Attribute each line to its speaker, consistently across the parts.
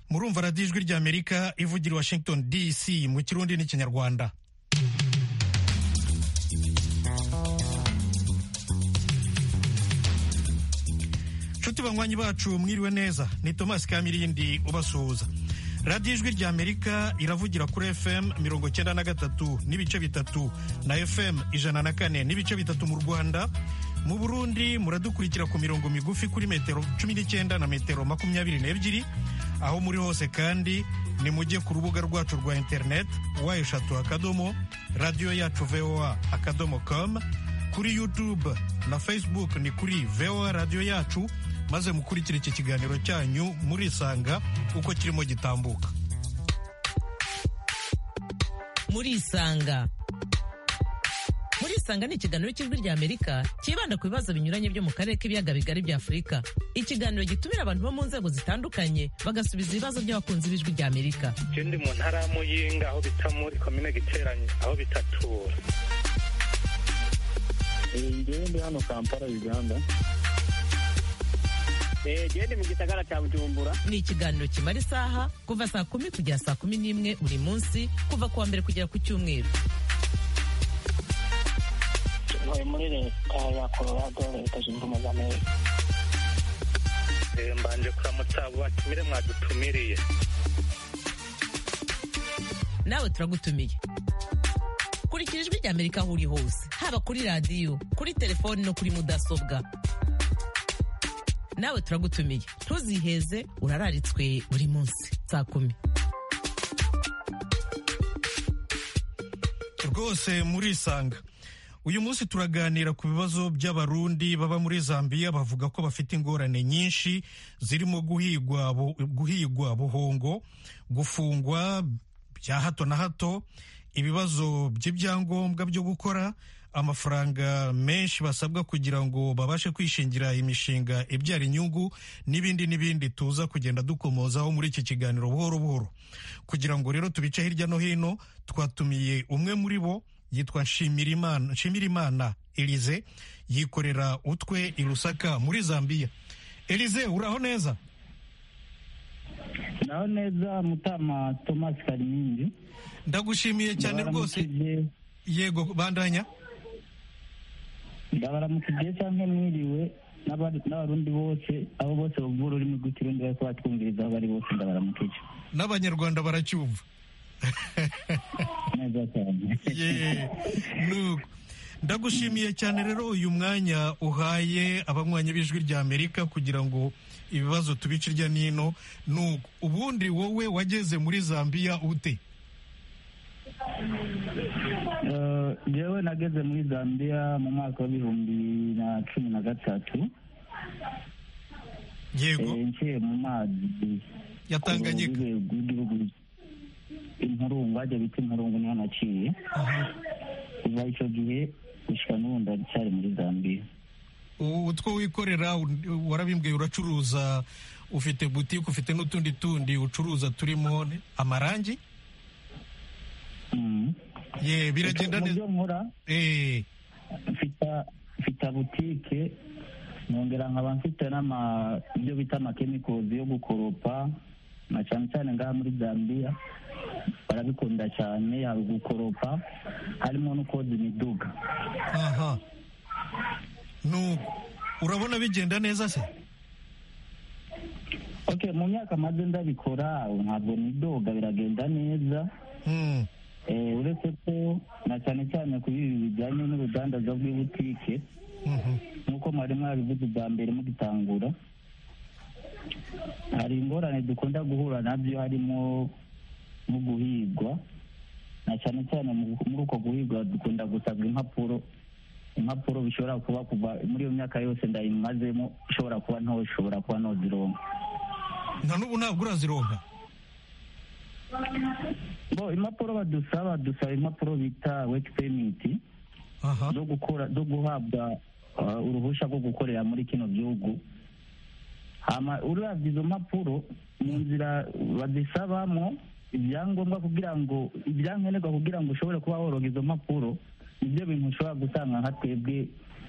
Speaker 1: murumva radiyo ijwi ry'amerika ivugira washington dc mu kirundi n'ikinyarwanda nshuti banywanyi bacu mwiriwe neza ni tomasi kamirindi ubasuhuza radiyo ijwi ry'amerika iravugira kuri fm mirongo cyenda na gatatu n'ibice bitatu na fm ijana na kane n'ibice bitatu mu rwanda mu burundi muradukurikira ku mirongo migufi kuri metero cumi n'icyenda na metero makumyabiri n'ebyiri aho muri hose kandi nimujye ku rubuga rwacu rwa interineti wa eshatu akadomo radiyo yacu voa akadomo com kuri yutube na facebook ni kuri voa radiyo yacu maze mukurikire iki kiganiro cyanyu murisanga uko kirimo gitambuka
Speaker 2: murisanga murisanga ni ikiganiro cy'ijwi rya amerika cyibanda ku bibazo binyuranye byo mu karere k'ibiyaga bigari bya afurika ikiganiro gitumira abantu bo mu nzego zitandukanye bagasubiza ibibazo by'abakunzi b'ijwi rya amerika
Speaker 3: ndi mu ntara ya muyinga aho bita muri komine giteranye aho bitatura
Speaker 4: ngewe ndi hano kampala uganda
Speaker 5: gende mu gisagara cya bujumbura
Speaker 2: ni ikiganiro kimara isaha kuva saa kumi kugera saa kumi n'imwe buri munsi kuva ku wa mbere kugera ku cyumweru
Speaker 6: ntuye muri leta ya colorado leta zunze ubumwe z'amerika
Speaker 3: mbanje kuramutsa abo batumire mwadutumiriye
Speaker 2: nawe turagutumiye kurikira ijwi rya amerika aho uri hose haba kuri radiyo kuri telefoni no kuri mudasobwa nawe turagutumiye ntuziheze urararitswe buri munsi saa kumi
Speaker 1: rwose murisanga uyu munsi turaganira ku bibazo by'abarundi baba muri zambia bavuga ko bafite ingorane nyinshi zirimo guhigwa guhigwa buhongo gufungwa bya hato na hato ibibazo by'ibyangombwa byo gukora amafaranga menshi basabwa kugira ngo babashe kwishingira imishinga ibyara inyungu n'ibindi n'ibindi tuza kugenda dukomozaho muri iki kiganiro buhoro buhoro kugira ngo rero tubice hirya no hino twatumiye umwe muri bo yitwa nshimirimana elize yikorera utwe i rusaka muri zambia elize uraho neza
Speaker 7: naho neza mutama thomas karimindi
Speaker 1: ndagushimiye cyane rwose yego bandanya
Speaker 7: ndabaramukije cyangwa mwiriwe n'abarundi bose abo bose bumva ururimi rw'ikirundi bari kubatwumviriza aho bari bose ndabaramukije
Speaker 1: n'abanyarwanda baracyumva
Speaker 7: neza cyane
Speaker 1: ndagushimiye cyane rero uyu mwanya uhaye abanywanyi b'ijwi rya amerika kugira ngo ibibazo tubice irya n'ino nuko ubundi wowe wageze muri zambia ute
Speaker 7: yewe nageze muri zambia mu mwaka w'ibihumbi na cumi na gatatu
Speaker 1: yego
Speaker 7: nciye mu mazi
Speaker 1: yatanganyika
Speaker 7: rw'igihugu impurungu hajya bita impurungu niho naciye kuva icyo gihe gushyira n'ubu ndacyari muri zambia
Speaker 1: utwo wikorera warabimbwiye uracuruza ufite butike ufite n'utundi tundi ucuruza turimo amarangi ye biragenda neza
Speaker 7: nkora mfite butike nkongera nkaba mfite ibyo bita amakemikozi yo gukoropa na cyane cyane ngaha muri zambia barabikunda cyane yaba gukoropa harimo no koza imiduga
Speaker 1: aha nuko urabona bigenda neza se
Speaker 7: ok mu myaka maze ndabikora ntabwo nidoga biragenda neza uretse ko na cyane cyane kuri ibi bijyanye n'urudandaza rw'ibutike nk'uko mwari mwabivuze bwa mbere mugitangura hari ingorane dukunda guhura nabyo harimo nko guhigwa na cyane cyane muri uko guhigwa dukunda gusabwa impapuro impapuro bishobora kuba kuva muri iyo myaka yose ndayimazemo ushobora kuba nto ushobora kuba ntozironka
Speaker 1: nta n'ubu ntabwo urazironka
Speaker 7: bo impapuro badusaba dusaba impapuro bita weti pemiti zo gukora zo guhabwa uruhushya rwo gukorera muri kino gihugu urabye izo mpapuro mu nzira bazisabamo ibyangombwa kugira ngo ibyankenerwa kugira ngo ushobore kuba woroga izo mpapuro nibyo bintu ushobora gusanga nka twebwe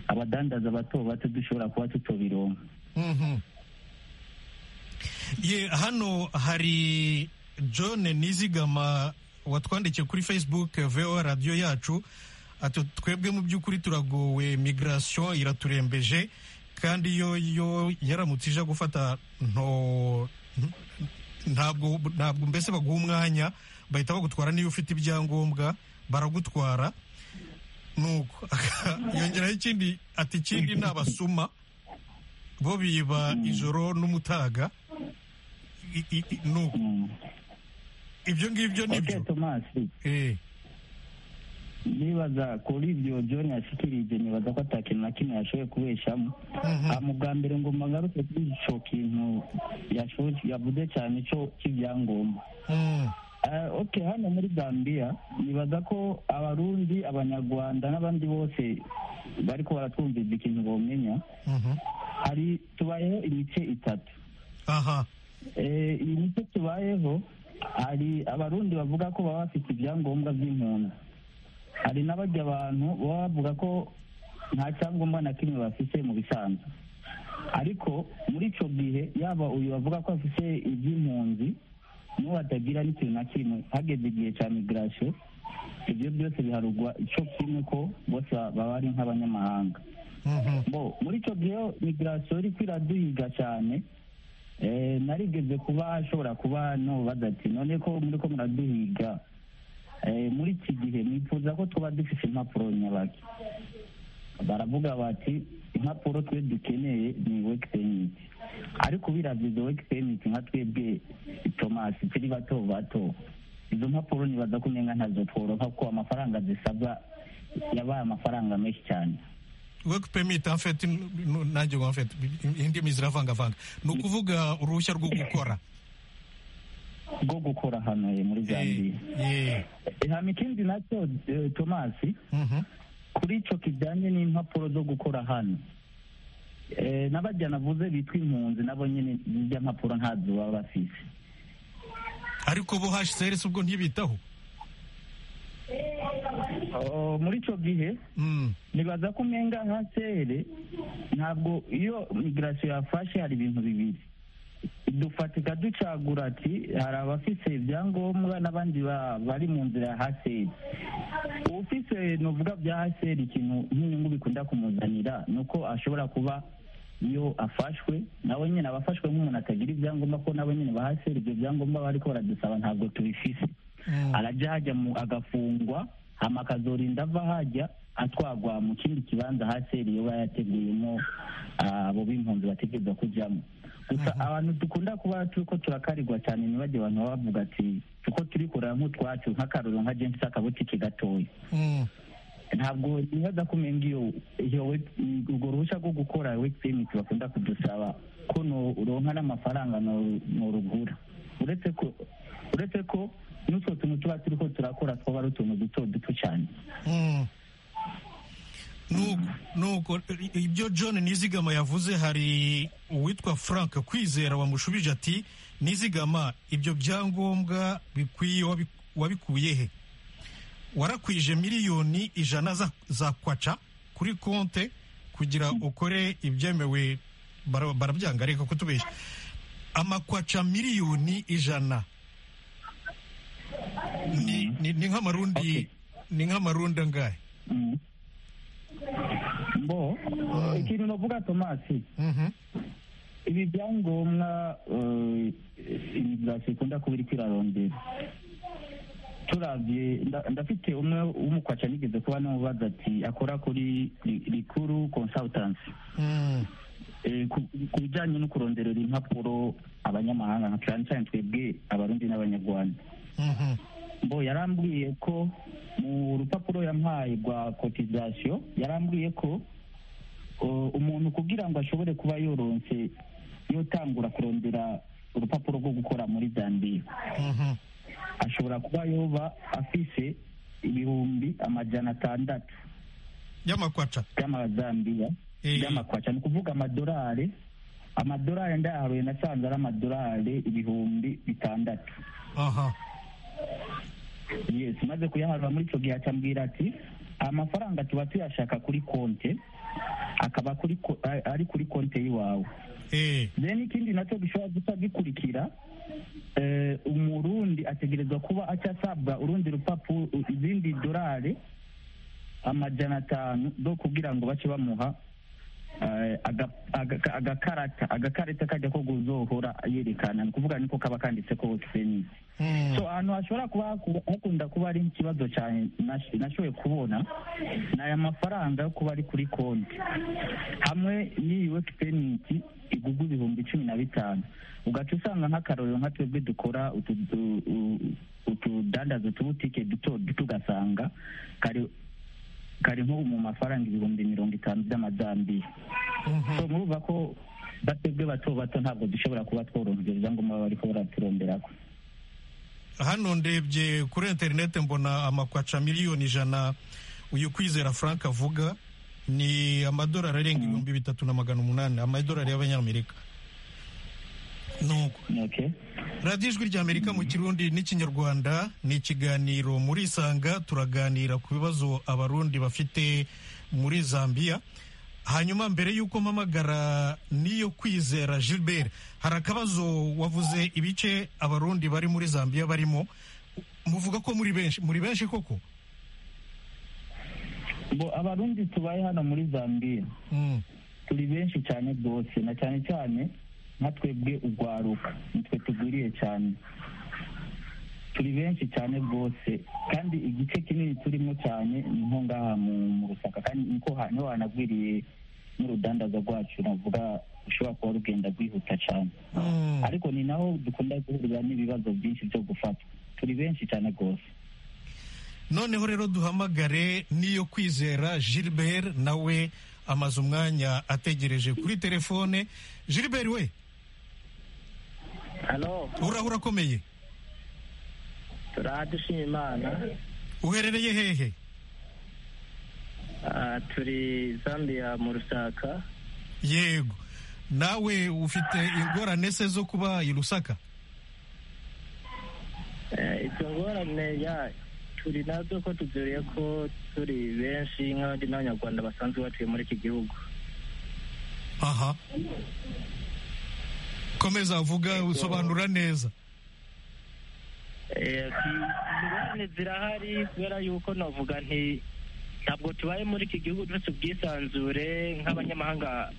Speaker 7: abadandaza bato bato dushobora kuba tutabironka
Speaker 1: Ye, hano hari john nizigama watwandikiye kuri facebook vo radiyo yacu ati twebwe mu by'ukuri turagowe migration iraturembeje kandi yo yo yaramutse ije gufata nto ntabwo ntabwo mbese baguha umwanya bahita bagutwara niyo ufite ibyangombwa baragutwara nuko yongeraho ikindi ati ikindi ni abasuma bo biba ijoro n'umutaga I- i- i- nuko ibyo ngibyo
Speaker 7: oke
Speaker 1: nibyo
Speaker 7: tomasi
Speaker 1: Eh,
Speaker 7: nibaza kuri ibyo john yashikirije nibaza ko ata kintu na kimwe yashoboye kubeshamo
Speaker 1: Mhm.
Speaker 7: mu bwa mbere ngo magaruke kuri icyo kintu yashoboye- yavuze cyane cyo cy'ibyangombwa
Speaker 1: mm,
Speaker 7: Eh, ok hano muri gambia nibaza ko abarundi abanyarwanda n'abandi bose bari ko baratwumviriza ikintu bomenya
Speaker 1: mhm.
Speaker 7: hari tubayeho imice itatu
Speaker 1: aha
Speaker 7: Eh, iyi mico tubayeho hari abarundi bavuga ko baba bafite ibyangombwa by'impunzi hari n'abajya abantu baba bavuga ko nta cyangombwa na kimwe bafite mu bisanzwe ariko muri icyo gihe yaba uyu bavuga ko afite iby'impunzi n'uwo atagira n'ikintu na kimwe hageze igihe cya migirasiyo ibyo byose biharugwa icyo kimwe ko bose baba ari nk'abanyamahanga
Speaker 1: Mhm.
Speaker 7: bo muri icyo gihe migirasiyo iri kwiraduhiga cyane eh, narigeze kuba ashobora kuba nubaza ati none ko muri ko muraduhiga eh, muri iki gihe nifuza ko tuba dufite impapuro nyabaki baravuga bati impapuro twe dukeneye ni work permit ariko biravye izo work permit nka twebwe thomas turi bato bato izo mpapuro nibaza ko umenga ntazo tworoka kuko amafaranga zisabwa yabaye amafaranga menshi cyane
Speaker 1: work permit en fait n- n- nanjye ngo en fait indimi ziravangavanga ni ukuvuga uruhushya rwo gukora
Speaker 7: rwo gukora hano eh, muri
Speaker 1: Eh,
Speaker 7: zambiya
Speaker 1: eh,
Speaker 7: hano ikindi nacyo eh, tomasi
Speaker 1: mhm.
Speaker 7: kuri icyo kijyanye n'impapuro zo gukora hano Eh, n'abajya navuze bitwa impunzi nabo nyine zijya mpapuro ntazo baba bafise
Speaker 1: ariko bo hcrs ubwo ntibitaho
Speaker 7: Oh, muri icyo gihe
Speaker 1: Mm,
Speaker 7: nibaza ko umenga nka sere ntabwo iyo migirasiyo yafashe hari ibintu bibiri dufatika ducagura ati hari abafise ibyangombwa n'abandi ba- bari mu nzira ya haseri ufise nuvuga bya haseri ikintu nk'inyungu bikunda kumuzanira ni uko ashobora kuba iyo afashwe nawe nyine aba afashwe nk'umuntu atagira ibyangombwa ko nawe nyine ba haseri ibyo byangombwa bariko baradusaba ntabwo tubifise
Speaker 1: mm.
Speaker 7: arajya hajya mu agafungwa hama akazorinda ava hajya atwagwa mu kindi kibanza haseri iyo yateguyemo abo b'impunzi bategereza kujyamo gusa abantu dukunda kuba turi ko turakarigwa cyane ntibajye abantu baba bavuga ati kuko turi kureba nk'utwacu nk'akaruru nka james akabutike gatoya
Speaker 1: Mm,
Speaker 7: ntabwo nibaza ko umenga iyo iyo web- urwo ruhushya rwo gukora weki peyimenti bakunda kudusaba ko no- uronka n'amafaranga no- norugura uretse ko uretse ko n'utwo tuntu tuba turi ko turakora twaba ari utuntu duto duto cyane
Speaker 1: mm. Nuko- nuko i- ibyo john nizigama yavuze hari uwitwa frank kwizera wamushubije ati nizigama ibyo byangombwa bikwiye wabi- wabikuye he warakwije miliyoni ijana za, za kwaca kuri konte kugira ukore ibyemewe bara- barabyanga reka kutubeshya amakwaca miliyoni ijana ni, ni, ni nk'amarundi
Speaker 7: Okay.
Speaker 1: ni nk'amarundi angahe
Speaker 7: Mm. mbo ikintu navuga tomasi
Speaker 1: Mhm.
Speaker 7: ibi byangombwa eh, imigrasiyo ikunda kuba iri kwirarondera turabye nda- ndafite umwe w'umukwaca nigeze kuba namubaza ati akora kuri ri- rikuru consultancy
Speaker 1: Mm.
Speaker 7: Eh, ku ku bijyanye no kuronderera impapuro abanyamahanga nka cyane cyane twebwe abarundi n'abanyarwanda
Speaker 1: Mhm.
Speaker 7: mbo yarambwiye ko mu rupapuro yampaye rwa kotizasiyo yarambwiye ko uh, umuntu kugira ngo ashobore kuba yoronse yotangura kurondera urupapuro rwo gukora muri zambiya
Speaker 1: Mhm.
Speaker 7: ashobora kuba yoba afise ibihumbi amajana atandatu
Speaker 1: y'amakwaca
Speaker 7: by'amazambiya
Speaker 1: Eh.
Speaker 7: by'amakwaca ni ukuvuga amadolari amadolari ndayaharuye nasanze ari amadolari ibihumbi bitandatu
Speaker 1: aha
Speaker 7: yes maze kuyaharura muri icyo gihe acambwira ati amafaranga tuba tuyashaka kuri konte akaba kuri ko- a- ari kuri konti y'iwawe
Speaker 1: eh
Speaker 7: then ikindi nacyo gishobora gusa gikurikira eh, umurundi ategerezwa kuba acyasabwa urundi rupapuro izindi dorari amajana atanu zo kugira ngo bace bamuha eh, aga- aga- agakarata agakarita kajya ko kuzohora yerekana ni ukuvuga niko kaba kanditse kose ni
Speaker 1: mm,
Speaker 7: so ahantu hashobora kuba haku- hakunda kuba ari ikibazo cyane nash- nashoboye kubona ni aya mafaranga yo kuba ari kuri konti hamwe n'iyi weki peniti igugwa ibihumbi cumi na bitanu ugaca usanga nk'akarorero nka twebwe dukora utu- u- u- utudandaza utubutike duto duto ugasanga kari kari nko mu mafaranga ibihumbi mirongo itanu by'amazambiya
Speaker 1: mhm.
Speaker 7: so murumva ko batebwe bato bato ntabwo dushobora kuba tworoha ibyo byangombwa baba bariko baraturonderako
Speaker 1: hano ndebye kuri interineti mbona amakwaca miliyoni ijana uyu kwizera frank avuga ni amadolari arenga ibihumbi bitatu na magana umunani amadolari y'abanyamerika nuko
Speaker 7: okay
Speaker 1: radiyo ijwi ry'amerika mu kirundi n'ikinyarwanda ni ikiganiro muri isanga turaganira ku bibazo abarundi bafite muri zambia hanyuma mbere y'uko mpamagara n'iyo kwizera gilbert hari akabazo wavuze ibice abarundi bari muri zambia barimo muvuga ko muri benshi muri benshi koko
Speaker 7: bo abarundi tubaye hano muri zambia
Speaker 1: Mm,
Speaker 7: turi benshi cyane rwose na cyane cyane nka twebwe urwaruka nitwe tugwiriye cyane turi benshi cyane rwose kandi igice kinini turimo cyane ni nko ngaha mu mu rusaka kandi niko ha- niho hanagwiriye n'urudandaza rwacu navuga rushobora kuba rugenda rwihuta cyane
Speaker 1: mm.
Speaker 7: ariko ni naho dukunda guhurira n'ibibazo byinshi byo gufatwa turi benshi cyane rwose
Speaker 1: noneho rero duhamagare n'iyo kwizera gilbert nawe amaze umwanya ategereje kuri telefone gilbert we
Speaker 8: hano
Speaker 1: urahura urakomeye
Speaker 8: turaha dushima imana
Speaker 1: uherereye hehe
Speaker 8: Ah, turi zambiya mu rusaka
Speaker 1: yego nawe ufite ingorane se zo kuba i rusaka
Speaker 8: Eh, izo ngorane ya turi nazo ko tuzuriye ko turi benshi nk'abandi n'abanyarwanda basanzwe batuye muri iki gihugu
Speaker 1: aha komeza avuga usobanura neza
Speaker 8: Eh, ingorane zirahari kubera yuko navuga nti ntabwo tubaye muri iki gihugu dufite ubwisanzure nk'abanyamahanga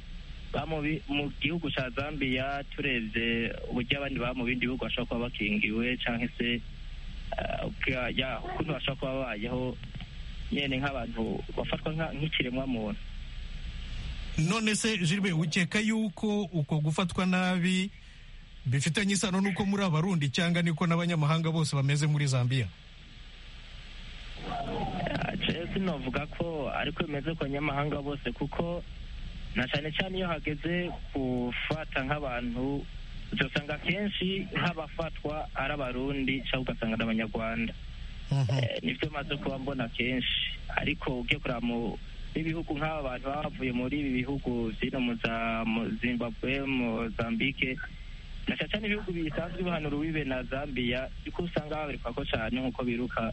Speaker 8: ba mu bi- mu gihugu cya zambia turebye uburyo abandi baba mu bindi bihugu bashobora kuba bakingiwe cyangwa se eh, ubwa- ya, ukuntu bashobora kuba babayeho nyine nk'abantu bafatwa nka- nk'ikiremwa muntu
Speaker 1: none se jilbert ukeka yuko uko gufatwa nabi bifitanye isano n'uko muri abarundi cyangwa niko n'abanyamahanga bose bameze muri zambia
Speaker 8: jewe sinavuga ko ariko bimeze ku banyamahanga bose kuko na cyane cyane iyo hageze gufata nk'abantu uzasanga akenshi nk'abafatwa ari abarundi cyangwa ugasanga ari abanyarwanda
Speaker 1: Mhm.
Speaker 8: Eh, nibyo maze kuba mbona kenshi ariko ugiye kureba mu n'ibihugu nk'aba bantu baba bavuye muri ibi bihugu zino mu za mu zimbabwe mozambique na cyane cyane ibihugu bisanzwe bihanura uwibe na zambia kuko usanga babereka ko cyane nk'uko biruka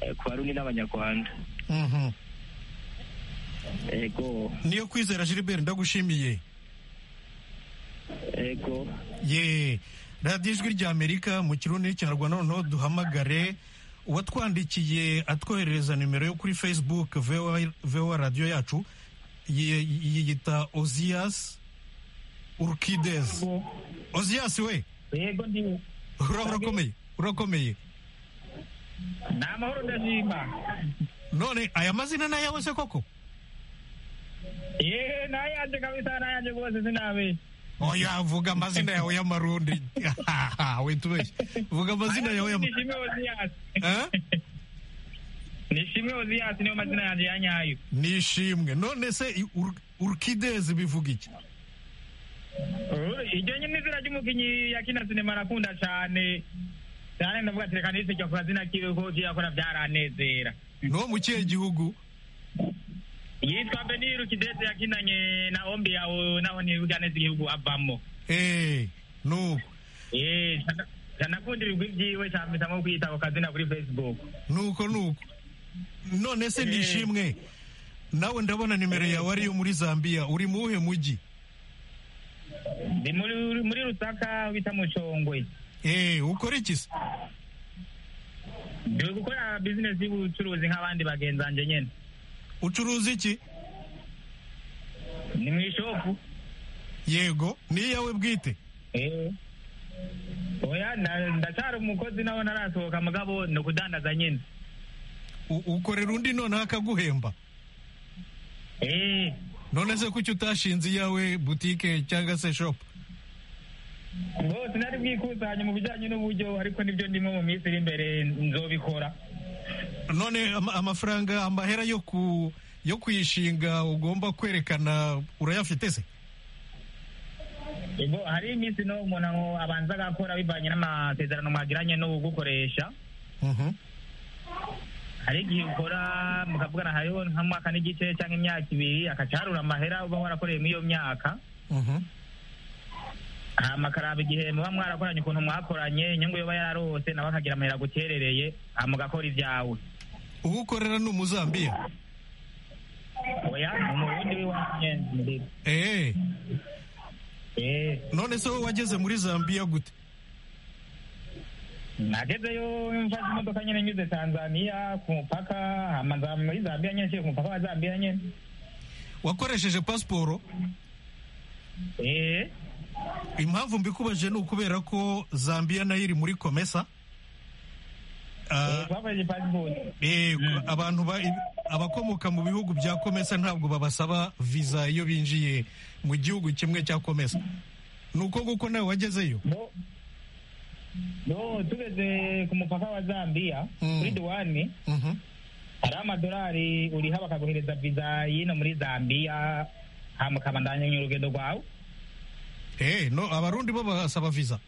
Speaker 8: eh, ku barundi n'abanyarwanda
Speaker 1: Mhm.
Speaker 8: ego
Speaker 1: niyo kwizera gilbert ndagushimiye
Speaker 8: ego
Speaker 1: ye radiyo ijwi ry'amerika mu kirundi n'ikinyarwanda noneho duhamagare uwatwandikiye atwoherereza nimero yo kuri facebook vowa vowa radiyo yacu ye- yiyita ozias urkides ozias we
Speaker 9: yego ndi
Speaker 1: ura- urakomeye urakomeye
Speaker 9: ni amahoro ndashima
Speaker 1: none aya mazina ni ayawe se koko
Speaker 9: yewe nayanjye kabisa nayanjye rwose sinabe
Speaker 1: oya vuga amazina yawe y'amarundi we tubeshye vuga amazina yawe y'amarundi
Speaker 9: nishimwe oziyasi nishimwe oziyasi niyo mazina yanjye ya nyayo
Speaker 1: nishimwe none se i- Ur- urkides bivuga iki
Speaker 9: Uh, iryo nyine izina ry'umukinyi yakina sinema arakunda cyane cyane ndavuga ati reka nisekera kora zina kiwe ko yakora byaranezera
Speaker 1: no mu kihe gihugu
Speaker 9: yitwa beniru kideze yakinanye na ombi yawe naho ntibibuga neza igihugu avamo
Speaker 1: Eh, nuko
Speaker 9: Eh, cana- canakunda ibigwi byiwe cyamesa nko kwita ako kazina kuri facebook
Speaker 1: nuko nuko none se
Speaker 9: Eh.
Speaker 1: nishimwe nawe ndabona nimero yawe ariyo muri zambia uri mu wuhe mujyi
Speaker 9: ni muri muri rusaka aho bita mushongwe
Speaker 1: eee ukora iki se
Speaker 9: ndi gukora bizinesi y'ubucuruzi nk'abandi bagenzi banjye nyine
Speaker 1: ucuruza iki
Speaker 9: ni mu ishopu
Speaker 1: yego ni iyawe bwite
Speaker 9: eee oya nda- ndacyari umukozi nawe narasohoka mugabo ni ukudandaza nyine
Speaker 1: U- ukorera undi noneho akaguhemba
Speaker 9: eee
Speaker 1: none se kuki utashinze iyawe butike cyangwa se shopu
Speaker 9: rwose nari bwikusanye mu bijyanye n'uburyo ariko nibyo ndimo mu minsi iri imbere nzobikora
Speaker 1: none ama- amafaranga amahera yo ku yo kuyishinga ugomba kwerekana urayafite se
Speaker 9: Ego, hari iminsi no umuntu ngo abanza agakora bivanye n'amasezerano mwagiranye n'ugukoresha
Speaker 1: Mhm.
Speaker 9: hari igihe ukora mukavugana hariho nk'amwaka n'igice cyangwa imyaka ibiri akacarura amahera uba warakoreye muri iyo myaka
Speaker 1: Mhm.
Speaker 9: amakaraba igihe muba mwarakoranye ukuntu mwakoranye inyungu yoba yararose nawe akagira amahera gukerereye hama ugakora ibyawe
Speaker 1: uwo ukorera ni umuzambiya
Speaker 9: oya ni umurundi w'iwacu nyine muri
Speaker 1: eee
Speaker 9: eee
Speaker 1: none se wowe wageze muri zambiya gute
Speaker 9: nagezeyo mfashe imodoka nyine nyuze tanzaniya ku mupaka hama nza muri zambiya nyine nshyira ku mupaka wa zambiya nyine
Speaker 1: wakoresheje pasiporo
Speaker 9: eee
Speaker 1: impamvu mbikubajije ni ukubera ko zambiya nayo iri muri komesa Ah,
Speaker 9: twakoresheje pasipoti
Speaker 1: eh, abantu ba- abakomoka mu bihugu bya komesa ntabwo babasaba viza iyo binjiye mu gihugu kimwe cya komesa ni uko kuko nawe wagezeyo
Speaker 9: no no tugeze ku mupaka wa zambiya
Speaker 1: Mm.
Speaker 9: kuri duwani
Speaker 1: Mhm.
Speaker 9: hari amadolari uriha bakaguhereza viza y'ino muri zambiya hama ukabandanya urugendo rwawe
Speaker 1: Eh, no abarundi bo basaba viza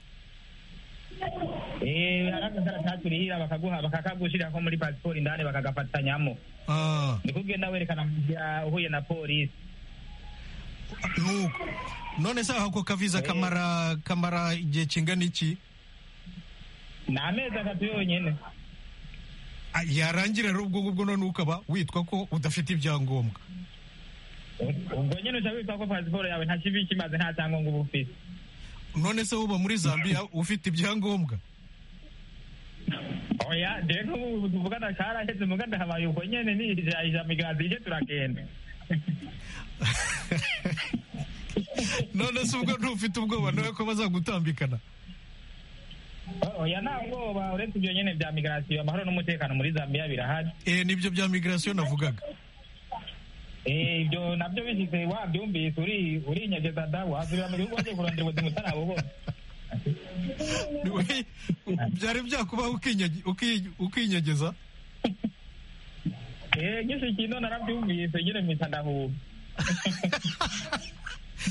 Speaker 9: eee hari agakaratasi urihira bakaguha bakakagushyirira ko muri pasiporo indani bakagafatanyamo
Speaker 1: Ah,
Speaker 9: ni kugenda werekana mu gihe uhuye na polisi
Speaker 1: nuko none se ako kaviza kamara kamara igihe kingana iki
Speaker 9: ni amezi atatu yonyine
Speaker 1: Ah, yarangira rero ubwo ngubwo none ukaba witwa ko udafite ibyangombwa
Speaker 9: ubwo nyine ushaka witwa ko pasiporo yawe nta kibi kimaze nta cyangombwa uba ufite
Speaker 1: none se woba muri zambiya ufite ibyangombwa
Speaker 9: oya dore nk'ubu tuvugana karaheze muganda habaye uko nyine nijajija migazi ije turagenda
Speaker 1: none se ubwo ntufite ubwoba nawe ko bazagutambikana
Speaker 9: oya nta bwoba uretse ibyo nyine bya migarasiyo amahoro n'umutekano muri zambiya birahari
Speaker 1: eh, nibyo bya migirasiyo navugaga
Speaker 9: Eh, ibyo nabyo bishyize wabyumvise uri urinyegeza da wazubira mu gihugu wagiye kurondera ubuzima utarabubona
Speaker 1: Ni- byari byakubaho ukinyege- uki- ukinyegeza
Speaker 9: Eh, nyinshi kino narabyumvise nyine mpita ndahuba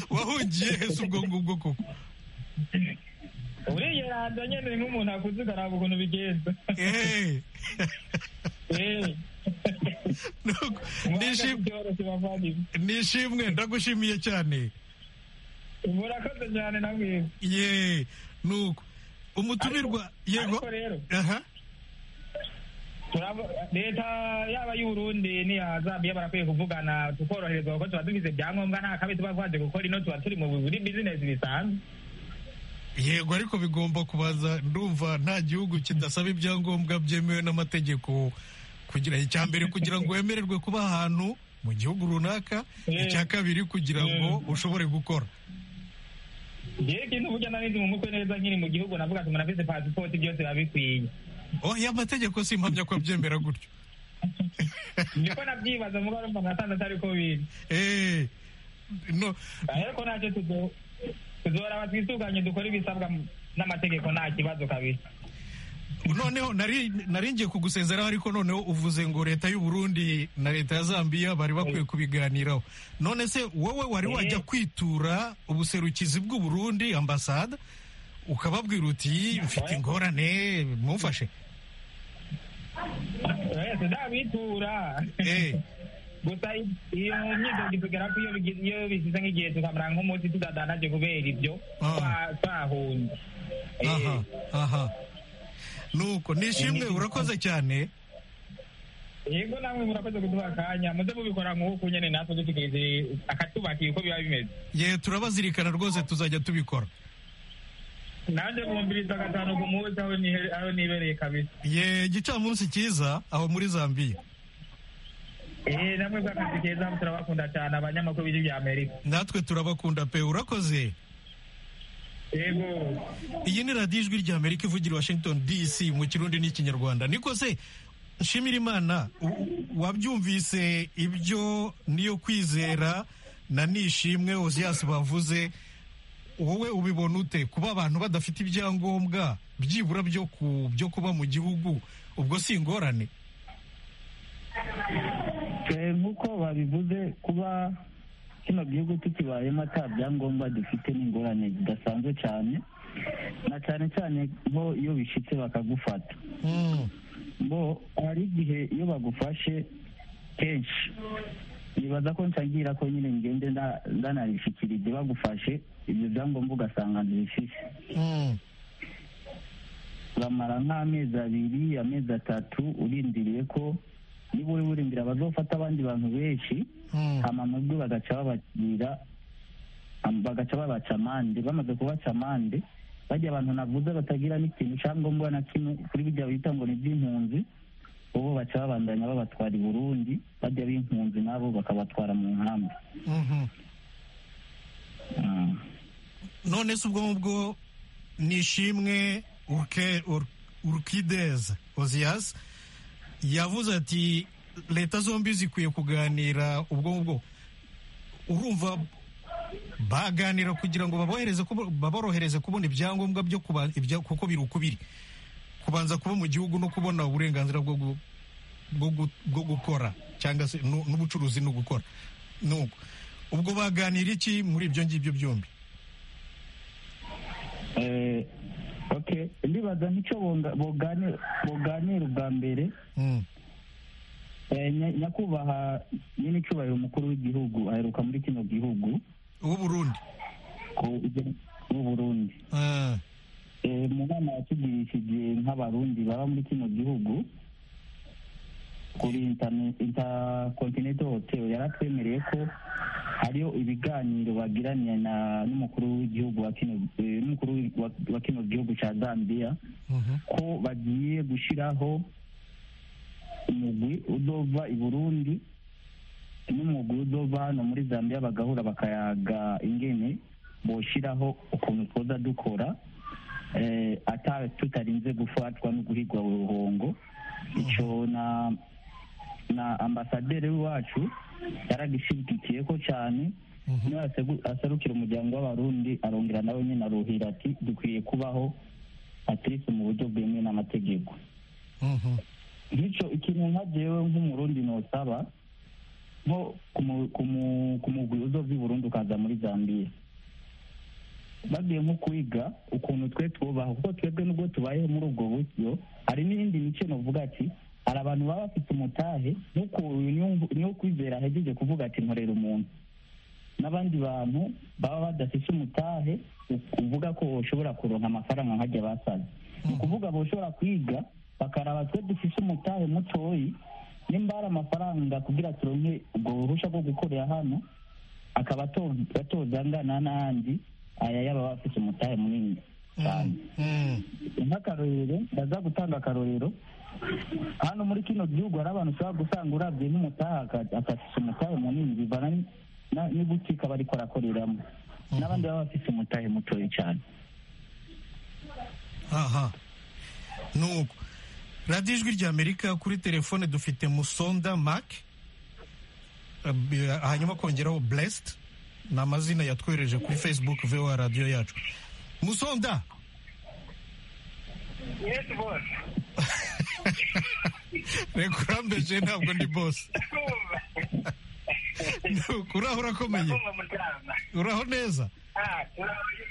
Speaker 1: wahungiye hese ubwo ngubwo koko
Speaker 9: uriyeranza nyine nk'umuntu akuze ukaraba ukuntu bigenza
Speaker 1: Eh,
Speaker 9: Eh,
Speaker 1: nuko, nishim-
Speaker 9: byoroshye bavandimwe
Speaker 1: nishimwe ndagushimiye cyane
Speaker 9: murakoze cyane namwe
Speaker 1: ye nuko umutumirwa yego
Speaker 9: ariko rero
Speaker 1: aha
Speaker 9: turaba- leta yaba y'uburundi n'iya zambiya barakwiye kuvugana tukoroherezwa kuko tuba dufite ibyangombwa nta kabi tuba twaje gukora ino tuba turi mu buri bizinesi bisanzwe
Speaker 1: yego ariko bigomba kubaza ndumva nta gihugu kidasaba ibyangombwa byemewe n'amategeko kugira icya mbere kugira ngo wemererwe kuba ahantu mu gihugu runaka
Speaker 9: Eh.
Speaker 1: icya kabiri kugira ngo ushobore gukora
Speaker 9: yewe ikintu burya narizi mu mutwe neza nkiri mu gihugu navuga ati umuntu afite pasipoti byose biba bikwiye
Speaker 1: oh ya mategeko si impamya ko abyemera gutyo
Speaker 9: niko nabyibaza mugo arumva nasanze atari ko biri
Speaker 1: Eh, no
Speaker 9: ariko ntacyo tuzo tuzoraba twisuganye dukore ibisabwa n'amategeko nta kibazo kabisa
Speaker 1: noneho nari nari ngiye kugusezeraho ariko noneho uvuze ngo leta y'u Burundi na leta ya Zambia bari bakwiye kubiganiraho none se wowe wari
Speaker 9: Eh.
Speaker 1: wajya kwitura ubuserukizi bw'u Burundi ambasada ukababwira uti mfite ingorane mumfashe
Speaker 9: Eh, tuzabitura
Speaker 1: Eh,
Speaker 9: gusa iyo myitozo igera ko iyo bigi- iyo bishyize nk'igihe tukamara nk'umunsi tutadanaje kubera ibyo
Speaker 1: Ah.
Speaker 9: twa- twahunze Eh,
Speaker 1: aha aha nuko nishimwe
Speaker 9: Eh.
Speaker 1: urakoze cyane
Speaker 9: yego namwe murakoze kuduha akanya muze mubikora nk'uku nyine natwe dutegereze akatubakiye uko biba bimeze
Speaker 1: ye turabazirikana rwose tuzajya tubikora
Speaker 9: nanjye mwumviriza gatanu ku munsi aho nihe- aho nibereye kabisa
Speaker 1: ye igicamunsi cyiza aho muri zambiya
Speaker 9: eh namwe bw'akazi keza turabakunda cyane abanyamakuru b'igi bya amerika
Speaker 1: natwe turabakunda pe urakoze
Speaker 9: yego
Speaker 1: iyi ni radiyo ijwi rya amerika ivugira i washington dc mu kirundi n'ikinyarwanda niko se nshimira imana u- wabyumvise ibyo niyo kwizera na nishimwe oziyasi bavuze wowe ubibona ute kuba abantu badafite ibyangombwa byibura byo ku byo kuba mu gihugu ubwo si ingorane
Speaker 7: Eh, nk'uko babivuze kuba kino gihugu tukibayemo ata byangombwa dufite n'ingorane zidasanzwe cyane na cyane cyane nko iyo bishyitse bakagufata
Speaker 1: Mm,
Speaker 7: bo hari igihe iyo bagufashe kenshi nibaza ko nsangira ko nyine ngende nda- ndanabishikira ibyo bagufashe ibyo byangombwa ugasanga ntibifite
Speaker 1: mm.
Speaker 7: bamara nk'amezi abiri amezi atatu urindiriye ko niba uri urindira bazofata abandi bantu benshi
Speaker 1: Mm.
Speaker 7: hama mu byo bagaca babagira am- bagaca babaca amande bamaze kubaca amande bajya abantu navuze batagira n'ikintu cyangombwa na kimwe kuri bijya bita ngo ni iby'impunzi ubu baca babandanya babatwara i burundi bajya b'impunzi nabo bakabatwara mu nkambi
Speaker 1: Mhm.
Speaker 7: Mm.
Speaker 1: none se ubwo ngubwo ni ishimwe Urke- Ur- urkidez oziyas yavuze ati leta zombi zikwiye kuganira ubwo ngubwo urumva baganira kugira ngo babohereze kubo- baborohereze kubona ibyangombwa byo kuba ibya- kuko biri uko biri kubanza kuba mu gihugu no kubona uburenganzira bwo gu- bwo gu- bwo gukora cyangwa se nu- n'ubucuruzi no gukora nuko ubwo baganira iki muri ibyo ngibyo byombi
Speaker 7: Eh, okay ndibaza nk'icyo bonga- boganira boganira ubwa mbere
Speaker 1: Mm.
Speaker 7: Eh, nya- nyakubahwa nyine icyubahiro umukuru w'igihugu aheruka muri kino gihugu
Speaker 1: w'uburundi
Speaker 7: ku ijya- w'u burundi
Speaker 1: Ah,
Speaker 7: Eh, mu nama yatugirishije nk'abarundi baba muri kino gihugu kuri interne- intercontinental hotel yaratwemereye ko hariyo ibiganiro bagiraniye na n'umukuru w'igihugu wa kino eh, n'umukuru wa- wa kino gihugu cya zambia
Speaker 1: mhm.
Speaker 7: ko bagiye gushyiraho umugwi uzova i burundi n'umugwi uzova hano muri zambia bagahura bakayaga ingene boshyiraho ukuntu twoza dukora eh, ata tutarinze gufatwa no guhigwa uruhongo icyo na na ambasaderi wacu yaragishigikiye ko cyane
Speaker 1: Mhm.
Speaker 7: niba yasegu- aserukira umuryango w'abarundi arongera nawe nyine aruhira ati dukwiye kubaho atirisi mu buryo bwemewe n'amategeko
Speaker 1: Mhm.
Speaker 7: bityo ikintu nka jewe nk'umurundi nosaba nko kumu- kumu- kumugwi uzova i burundi ukaza muri zambiya bagiye nko kwiga ukuntu twe twubaha kuko twebwe nubwo tubayeho muri ubwo buryo hari n'iyindi mico novuga ati hari abantu baba bafite umutahe nuko uyu niwo- niwo kwizera ahejeje kuvuga ati nkorera umuntu n'abandi bantu baba badafite umutahe u- uvuga ko ushobora kuronka amafaranga nkajya basaza ni ukuvuga boshobora kwiga bakaraba twe dufite umutahe mutoyi nimba hari amafaranga kugira turonke ubwo burushya bwo gukorera hano akaba ato- atozangana n'ayandi aya y'aba bafite umutahe munini cyane
Speaker 1: Mm.
Speaker 7: nk'akarorero ndaza gutanga akarorero hano muri kino gihugu hari abantu ushobora gusanga urabye nk'umutaha aka- akafise umutahe munini bivana ni- na- n'ibutike aba ariko arakoreramo n'abandi baba bafite umutahe mutoya cyane
Speaker 1: aha nuko radiyo ijwi rya amerika kuri telefone dufite musonda mac eh, b- hanyuma kongeraho blessed ni amazina yatwereje kuri facebook voa radiyo yacu musonda
Speaker 9: yes boss
Speaker 1: reka urambeje ntabwo ndi bose
Speaker 9: kumva
Speaker 1: Nuko, uraho urakomeye
Speaker 9: muryama
Speaker 1: uraho neza
Speaker 9: ah turabaye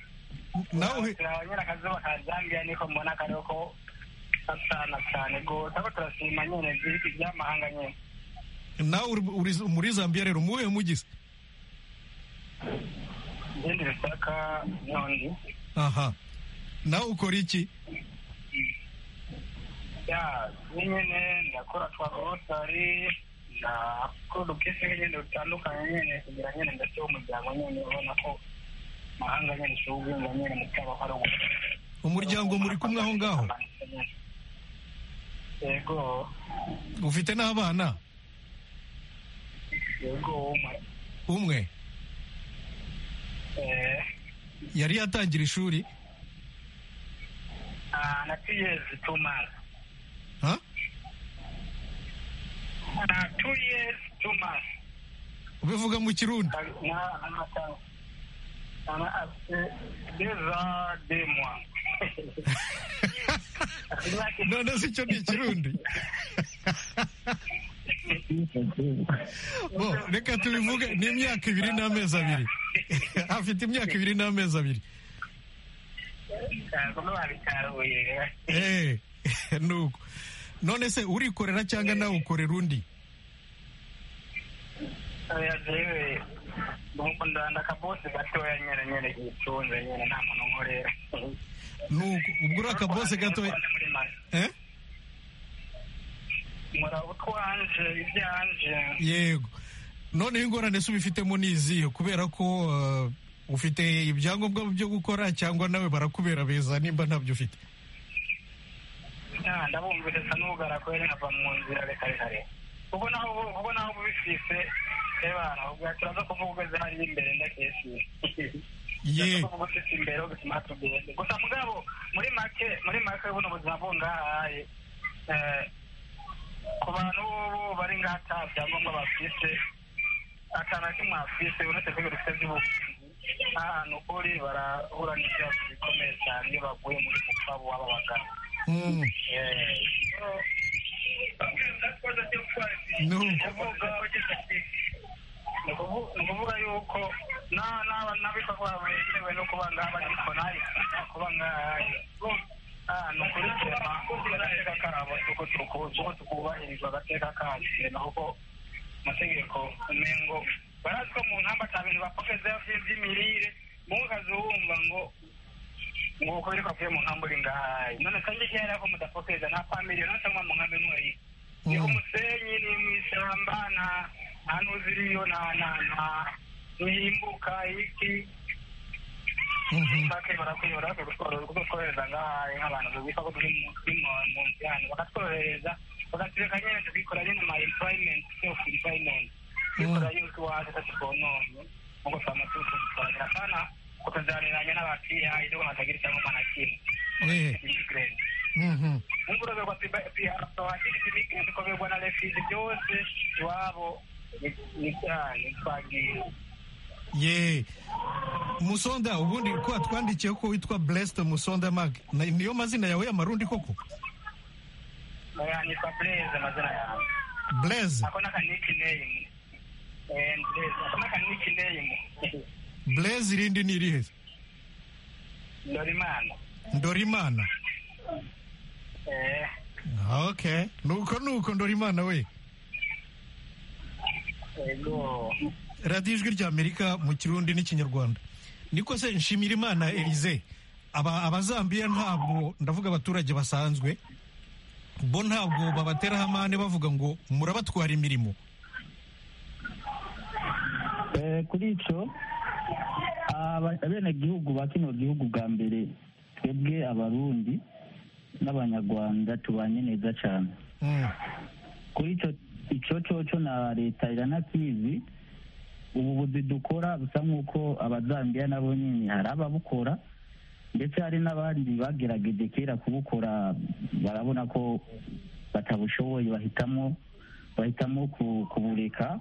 Speaker 1: nawe
Speaker 9: turabanyura akazuba ka zambia niko mbona kariho ko gasana cyane rwose aho turashima nyine igihugu by'amahanga nyine
Speaker 1: nawe uri- uri muri zambiya rero umuwe mugize
Speaker 9: ibindi bisaka nyondi
Speaker 1: aha nawe ukora iki
Speaker 3: ya nyine ndakora twa abamotari ndakora ubwese n'ibintu bitandukanye nyine kugira nyine ndashyiraho umuryango nyine ubona ko mahanga nyine ushobora guhinga nyine mu cyaba ari ubu
Speaker 1: umuryango muri kumwe aho ngaho
Speaker 3: yego
Speaker 1: ufite n'abana
Speaker 3: yego umwe
Speaker 1: umwe
Speaker 3: eh
Speaker 1: yari yatangira ishuri
Speaker 3: ah na two years two months
Speaker 1: ha
Speaker 3: ah two years two months
Speaker 1: ubivuga mu kirundi
Speaker 3: na amata ana afite deza demwa
Speaker 1: none se icyo ni ikirundi bo reka tubivuge ni imyaka ibiri n'amezi abiri afite imyaka ibiri n'amezi abiri
Speaker 3: ntabwo babitaruye
Speaker 1: Eh, nuko none se urikorera cyangwa nawe ukorera undi
Speaker 3: oya jewe nuko ndanda akabosi gatoya nyine nyine yicunze nyine nta muntu nkorera
Speaker 1: nuko ubwo uri akabose gato eh?
Speaker 3: nkora utwanje ibyanje
Speaker 1: yego noneho ingorane se ubifitemo ni izihe kubera ko eh, ufite ibyangombwa byo gukora cyangwa nawe barakubera beza nimba ntabyo ufite
Speaker 3: Ah, ndabumviriza n'ubugarakwere nkava mu nzira reka reka reka ubwo naho ubu- ubwo naho ubifise ebana ubwo turaza kuvuga ugeze hariya imbere ndakeshiye
Speaker 1: ye
Speaker 3: kuvuga ufite imbere wo bituma tugende gusa mugabo muri make muri make buno buzima bungahaye eh, ku bantu bobo bari ngaha ata byangombwa bafise akantu na kimwe bafise uretse ko ibintu bifite by'ubuvuzi n'ahantu uri barahura n'ibibazo bikomeye cyane iyo baguye muri mupfabu waba bagana
Speaker 1: Mm,
Speaker 3: ni ukuvuga yuko n'abikorwa bemewe no kuba ngaha bagikora kuba ngaha ni ukuri agateka kabo uko tukubahiriza agateka kacu ni uko amategeko umengo barazi ko mu nkamba cya bintu bapokezeho by'imirire mukazumva ngo nguko ariko avuye mu nkambi uri ngahaye none kandi igihe yari ako mudapokeza nta famiriyo nose mwa mu nkambi mwari ni
Speaker 1: Mm.
Speaker 3: umusenyi ni mw'ishyamba nta nta n'uziriyo nta nta nta ntihimbuka iki
Speaker 1: mhm.
Speaker 3: bake barakuyobora bakagutworeza kututwohereza ngahaye nk'abantu bubika ko turi mu- turi mu- mu nzu hano bakatwohereza bakatureka nyine tukikora nyine ma employment self employment tukikora yuko iwacu tatukononye nkuko twama tutuzitwarira kana kutuzariranya n'abapihaye nubwo hatagira icyangombwa na kimwe
Speaker 1: Eh,
Speaker 3: immigrant
Speaker 1: mhm.
Speaker 3: unguroberwa pihaye abahiri immigrant ukoberwa na refuse byose iwabo ni- ni cyane twagiye
Speaker 1: ye musonda ubundi ko watwandikiye ko witwa blessed musonda mag Na- niyo mazina yawe y'amarundi koko
Speaker 3: nitwa blaze amazina yawe
Speaker 1: blaze
Speaker 3: akona kanikineyime akona kanikineyime
Speaker 1: blaze irindi ni irihe
Speaker 3: dorimana
Speaker 1: ndorimana okay nuko nuko ndorimana we
Speaker 3: ego
Speaker 1: radiyo ijwi rya amerika mu kirundi n'ikinyarwanda niko se nshimira imana elize aba abazambiya ntabwo ndavuga abaturage basanzwe bo ntabwo babateraho amande bavuga ngo murabatwara imirimo
Speaker 7: Eh, kuri icyo abenegihugu ba kino gihugu bwa mbere twebwe abarundi n'abanyarwanda tubanye neza cyane
Speaker 1: Mm,
Speaker 7: kuri icyo icyo cyoco na leta iranakizi ubu buzi dukora busa nk'uko abazambiya nabo nyine hari ababukora ndetse hari n'abandi bagerageje kera kubukora barabona ko batabushoboye bahitamo bahitamo ku- kubureka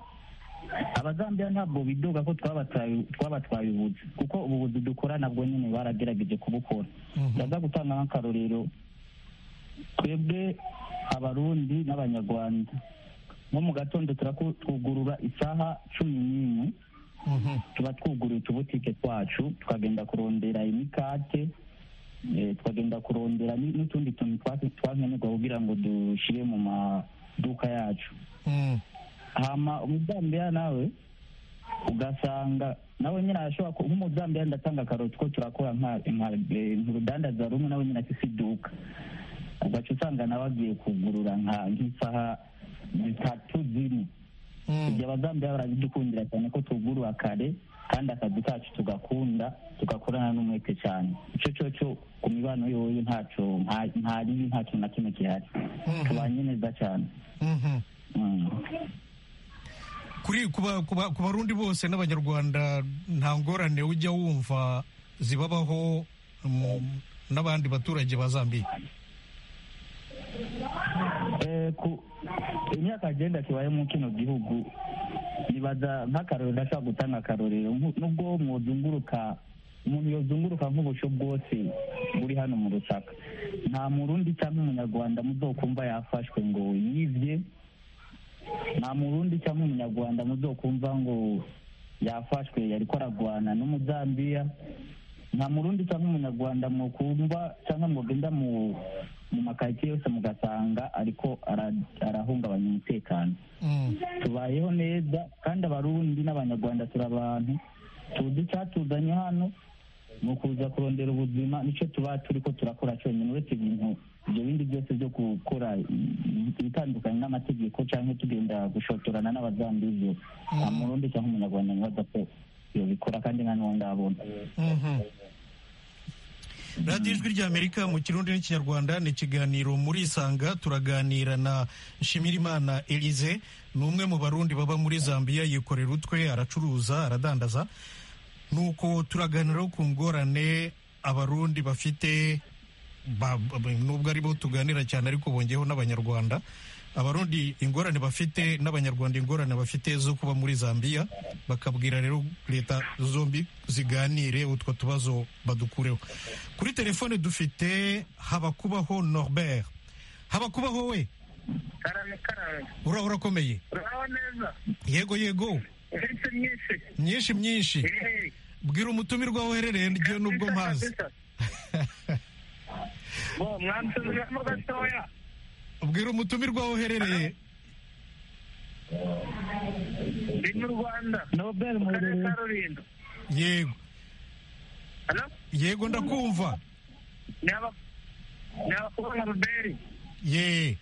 Speaker 7: abazambiya ntabwo bidoga ko twabatwaye twabatwaye ubuzi kuko ubu buzi dukora nabwo nyine baragerageje kubukora
Speaker 1: Mhm.
Speaker 7: ndaza gutanga nk'akarorero twebwe abarundi n'abanyarwanda nko mu gatondo turaku- twugurura isaha cumi n'imwe
Speaker 1: mhm,
Speaker 7: tuba twuguruye utubutike twacu tukagenda kurondera imikate eh, tukagenda kurondera ni- n'utundi tuntu twa- twankenerwa kugira ngo dushyire mu maduka yacu
Speaker 1: mm,
Speaker 7: hama umuzambiya nawe ugasanga nawe nyine arashobora ku- nk'umuzambiya ndatanga akaroti ko turakora nka nka- eh, nka rudandaza rumwe nawe nyine afite iduka ugaca usanga nawe agiye kugurura nka nk'isaha zitatu zine ibyo abazambiya barabidukundira cyane ko tugurura kare kandi akazi kacu tugakunda tugakorana n'umwete cyane icyo cyo cyo ku mibano yoyo ntaco nta- nta ribi ntaco na kimwe gihari tubanye neza cyane
Speaker 1: Mhm.
Speaker 7: Mm.
Speaker 1: kuri ku ba- ku ba- ku barundi bose n'abanyarwanda nta ngorane ujya wumva zibabaho mm, n'abandi baturage ba zambiya
Speaker 7: Eh, ku imyaka agenda kibaye mu kino gihugu nibaza nk'akarorero ndashobora gutanga akarorero nku- nubwo mwozunguruka umuntu yozunguruka nk'ubusho bwose buri hano mu rusaka nta murundi cyangwa umunyarwanda muzokumva yafashwe ngo yivye nta murundi cyangwa umunyarwanda muzokumva ngo yafashwe yariko aragwana n'umuzambiya nta murundi cyangwa umunyarwanda mukumva cyangwa mugenda mu mu makaritsiye yose mugasanga ariko ara- arahungabanya umutekano tubayeho neza kandi abarundi n'abanyarwanda turi abantu tuzi icyatuzanye hano ni ukuza kurondera ubuzima nicyo tuba turi ko turakora cyonyine uretse ibintu ibyo bindi byose byo gukora ibitandukanye n'amategeko cyangwa tugenda gushotorana n'abazambizi nta murundi cyangwa umunyarwanda ntibaza ko yobikora kandi nta n'uwo ndabona
Speaker 1: radiyo ijwi ry'amerika mu kirundi n'ikinyarwanda ni ikiganiro muri isanga turaganira na nshimirimana elize ni umwe mu barundi baba muri zambiya yikorera utwe aracuruza aradandaza nuko turaganira ku ngorane abarundi bafite ba- ba- nubwo ari bo tuganira cyane ariko bongeyeho n'abanyarwanda abarundi ingorane bafite n'abanyarwanda ingorane bafite zo kuba muri zambiya bakabwira rero leta zombi ziganire utwo tubazo badukureho kuri telefone dufite habakubaho norbert habakubaho we
Speaker 3: karame karame
Speaker 1: ura urakomeye
Speaker 3: uraho neza
Speaker 1: yego yego
Speaker 3: uretse myinshi
Speaker 1: myinshi myinshi
Speaker 3: Eh,
Speaker 1: bwira umutumirwa aho uherereye ngewe nubwo
Speaker 3: kabisa,
Speaker 1: mpazi
Speaker 3: kabisa. bo mwansubiramo gatoya
Speaker 1: bwira umutumirwa aho uherereye
Speaker 3: ndi mu rwanda
Speaker 7: nobel
Speaker 3: mu karere
Speaker 7: muherereye
Speaker 3: ka rulindo
Speaker 1: yego
Speaker 3: hano
Speaker 1: yego ndakumva
Speaker 3: ni aba ni abakobwa ruberi
Speaker 1: ye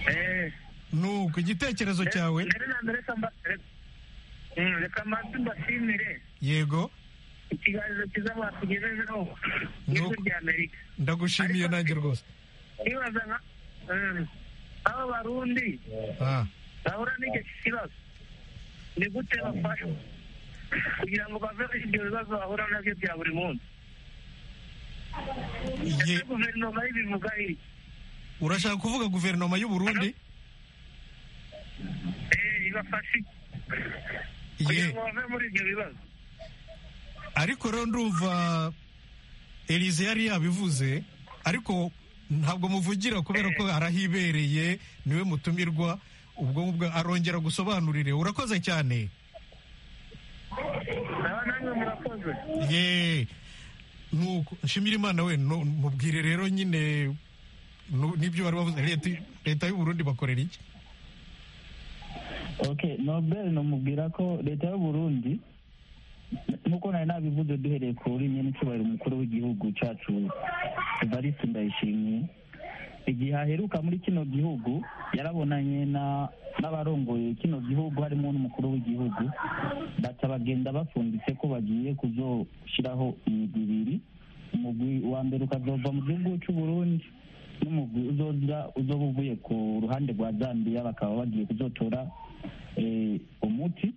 Speaker 3: eee
Speaker 1: nuko igitekerezo cyawe
Speaker 3: mbere na mbere reka mba- re- Mm, reka manze mbashimire
Speaker 1: yego
Speaker 3: ikiganiro cyiza mwatugejejeho n'ijwi
Speaker 1: Nuko.
Speaker 3: rya amerika
Speaker 1: ndagushimiye
Speaker 3: Ariko-
Speaker 1: nanjye rwose
Speaker 3: nibaza nka Mm, aba barundi
Speaker 1: Ah,
Speaker 3: bahura n'icyo kibazo ni gute bafashwa kugira ngo bave muri ibyo bibazo bahura nabyo bya buri munsi
Speaker 1: ye
Speaker 3: ese guverinoma y'ibivuga iki
Speaker 1: urashaka kuvuga guverinoma y'u Burundi
Speaker 3: Eh, ibafashe iki?
Speaker 1: ye
Speaker 3: kugira ngo bave muri ibyo bibazo
Speaker 1: ariko rero ndumva Elize yari yabivuze ariko ntabwo muvugira kubera ko arahibereye niwe mutumirwa ubwo ubwo arongera gusobanurire urakoze cyane
Speaker 3: naba namwe murakoze
Speaker 1: ye nuko nshimira imana we no- mubwire rero nyine nu- n'ibyo bari bavuze leta leta y'u Burundi bakorera iki
Speaker 7: ok nobel namubwira ko leta y'uburundi nk'uko nari nabivuze duhereye kuri n'icyubahiro umukuru w'igihugu cyacu evariste ndayishimiye igihe aheruka muri kino gihugu yarabonanye na- n'abarongoye kino gihugu harimo n'umukuru w'igihugu baca bagenda bafunditse ko bagiye kuzoshyiraho imigwi ibiri umugwi wa mbere ukazova mu gihugu cy'uburundi n'umugwi uzoza uzoba uvuye ku ruhande rwa zambiya bakaba bagiye kuzotora eh, umuti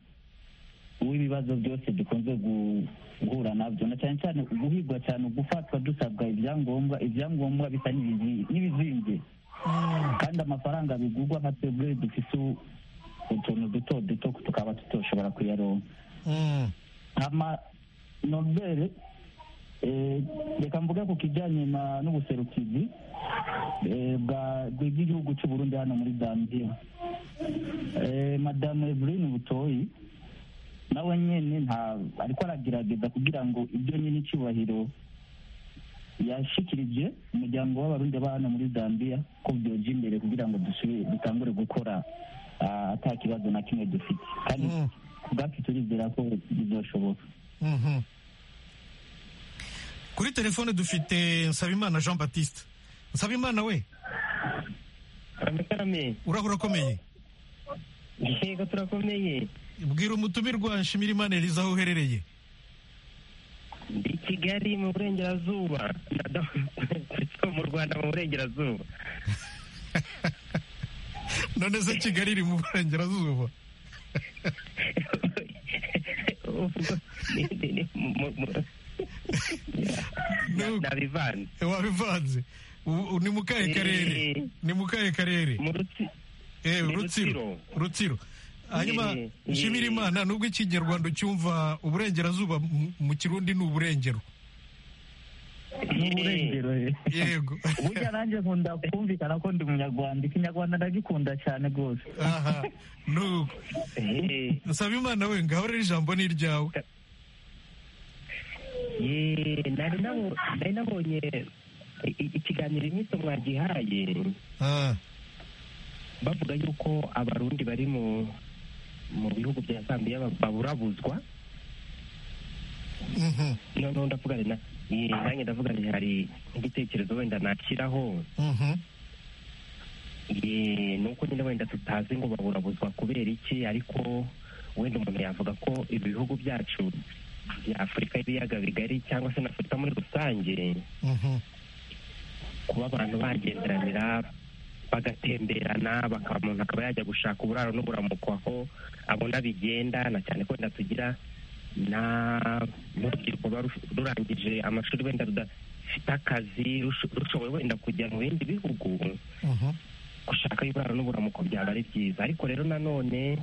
Speaker 7: w'ibibazo byose dukunze gu- guhura nabyo na cyane cyane guhigwa cyane gufatwa dusabwa ibyangombwa ibyangombwa bisa n'ibizi- n'ibizinge kandi amafaranga bigurwa nka twebwe dufite u- utuntu duto duto tukaba tutoshobora kuyaronka
Speaker 1: Mm.
Speaker 7: hama nobere eh, reka mvuge ku kijyanye na- n'ubuserukizi eh, bwa bw'igihugu cy'u Burundi hano muri Zambia Eh, madamu Evelyn Butoyi nawe nyene nta ariko aragerageza kugira ngo ibyo nyine icyubahiro yashikirije umuryango w'abarundi ba hano muri Zambia ko byoja imbere kugira ngo dusubire dutangure gukora ah, ata kibazo na kimwe dufite kandi
Speaker 1: Mm.
Speaker 7: ubwacu turizera ko bizoshoboka
Speaker 1: Mhm. kuri telefone dufite nsabimana jean batiste nsabimana we
Speaker 6: aramukarame
Speaker 1: urahura akomeye
Speaker 6: yego turakomeye
Speaker 1: bwira umutumirwa nshimirimana eliza aho uherereye
Speaker 6: ndi kigali mu burengerazuba mu rwanda mu burengerazuba
Speaker 1: none se kigali iri mu burengerazuba Nu-
Speaker 6: nabivanze
Speaker 1: wabivanze U- u- ni mu kahe
Speaker 6: Eh.
Speaker 1: karere ni mu kahe karere
Speaker 6: mu rutsi
Speaker 1: Eh,
Speaker 6: ni
Speaker 1: rutsiro rutsiro hanyuma
Speaker 6: Eh, eh.
Speaker 1: nshimira imana nubwo ikinyarwanda ucyumva uburengerazuba mu- mu kirundi ni uburengero
Speaker 7: n'uburengero
Speaker 1: yego
Speaker 7: burya nanjye nkunda kumvikana ko ndi umunyarwanda ikinyarwanda ndagikunda cyane rwose
Speaker 1: aha nuko
Speaker 6: Eh,
Speaker 1: nsaba imana we ngaho rero ijambo ni iryawe
Speaker 6: eh, nari nabo- nari nabonye i- i- ikiganiro iminsi mwagihaye
Speaker 1: Ah,
Speaker 6: bavuga yuko abarundi bari mu mu bihugu bya zambiya ba- baburabuzwa
Speaker 1: mhm,
Speaker 6: noneho ndavugane na eh, nanjye ndavugane hari igitekerezo wenda nashyiraho
Speaker 1: mhm.
Speaker 6: Eh, ni uko nyine wenda tutazi ngo baburabuzwa kubera iki ariko wenda umuntu yavuga ko ibihugu byacu bya afurika y'ibiyaga bigari cyangwa se na afurika muri rusange
Speaker 1: Mhm.
Speaker 6: kuba abantu bagenderanira bagatemberana bakaba umuntu akaba yajya gushaka uburaro n'uburamuko aho abona bigenda na cyane ko wenda tugira na n'urubyiruko ruba ruf- rurangije amashuri wenda rudafite akazi rusho- rushoboye wenda kujya mu bindi bihugu
Speaker 1: Mhm.
Speaker 6: gushaka ibiraro n'uburamuko byaba ari byiza ariko rero nanone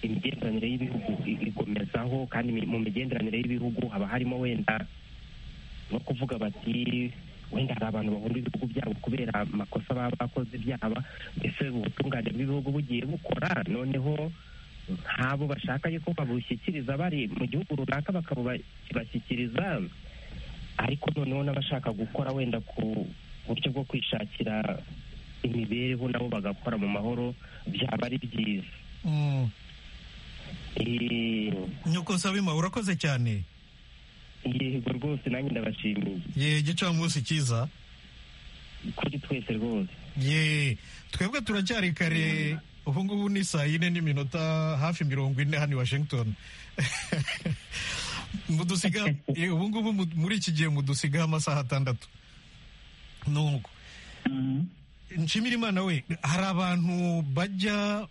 Speaker 6: imigenderanire y'ibihugu i- igumezaho kandi mi- mu migenderanire y'ibihugu haba harimo wenda no kuvuga bati wenda hari abantu bahunda ibihugu byabo kubera amakosa baba bakoze byaba mbese ubutungane bw'ibihugu bugiye bukora noneho nk'abo bashaka yuko babushyikiriza bari mu gihugu runaka bakabashyikiriza ariko noneho n'abashaka gukora wenda ku buryo bwo kwishakira imibereho nabo bagakora mu mahoro byaba ari byiza
Speaker 1: Mm.
Speaker 6: Eh,
Speaker 1: nyoko nsabima urakoze cyane
Speaker 6: yego rwose nanjye ndabashimiye
Speaker 1: ye gicamunsi cyiza
Speaker 6: kuri twese rwose
Speaker 1: ye twebwe turacyari kare ubu ngubu ni saa yine n'iminota hafi mirongo ine hano i washington mudusiga ye, ubu ngubu mu- muri iki gihe mudusigaho amasaha atandatu nuko
Speaker 7: Mhm.
Speaker 1: nshimira imana we hari abantu bajya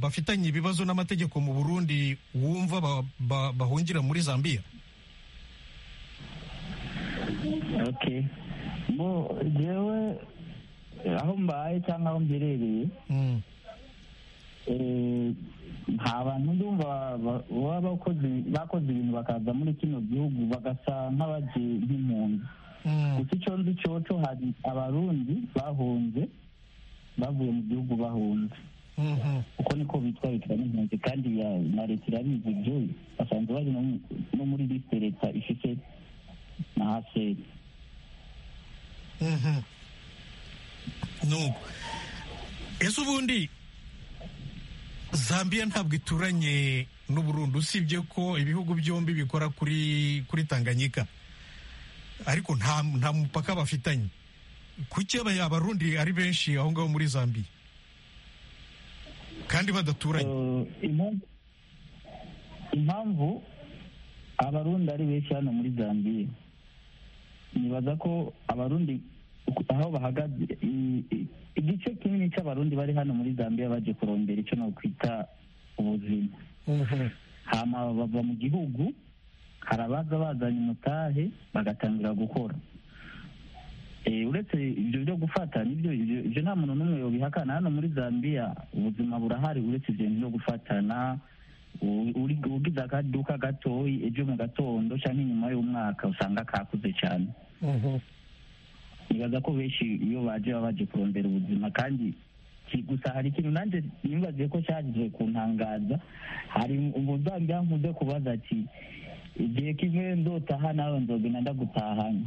Speaker 1: bafitanye ibibazo n'amategeko mu burundi wumva ba- ba- bahungira muri zambia
Speaker 7: okay bo jewe aho mbaye cyangwa aho mberereye
Speaker 1: Mm.
Speaker 7: eh, nta bantu ndumva ba- baba bakoze bakoze ibintu bakaza muri kino gihugu bagasa nk'abaje nk'impunzi
Speaker 1: Mm.
Speaker 7: gusa icyo nzi cyoco hari abarundi bahunze bavuye mu gihugu bahunze
Speaker 1: Mhm.
Speaker 7: uko niko bitwarikira n'impunzi kandi ya- na leta irabizi ibyo basanzwe bari no mu- no muri liste leta ifite na haseri
Speaker 1: Mhm. nuko ese ubundi zambia ntabwo ituranye n'uburundi usibye ko ibihugu byombi bikora kuri kuri tanganyika ariko nta nta mupaka bafitanye kuki aba- abarundi ari benshi aho ngaho muri zambia kandi badaturanye
Speaker 7: Eh, impamvu- impamvu abarundi ari benshi hano muri zambiya nibaza ko abarundi uku- aho bahagaze i- i- igice kinini cy'abarundi bari hano muri zambiya baje kurondera icyo nokwita ubuzima
Speaker 1: Mhm.
Speaker 7: hama bava mu gihugu hari abaza bazanye umutahe bagatangira gukora Eh, uretse ibyo byo gufata nibyo ibyo ibyo nta muntu n'umwe yobihakana hano muri zambia ubuzima burahari uretse ibyo byo gufatana u- uri- ugize akaduka gatoyi ejo mu gatondo cyangwa inyuma y'umwaka usanga kakuze cyane
Speaker 1: Mhm.
Speaker 7: nibaza ko benshi iyo baje baba baje kurondera ubuzima kandi ki- gusa hari ikintu nanjye nibagiye ko cyagiye kuntangaza hari umuzambi yankunze kubaza ati igihe kimwe ndotaha nawe nzogenda ndagutahanya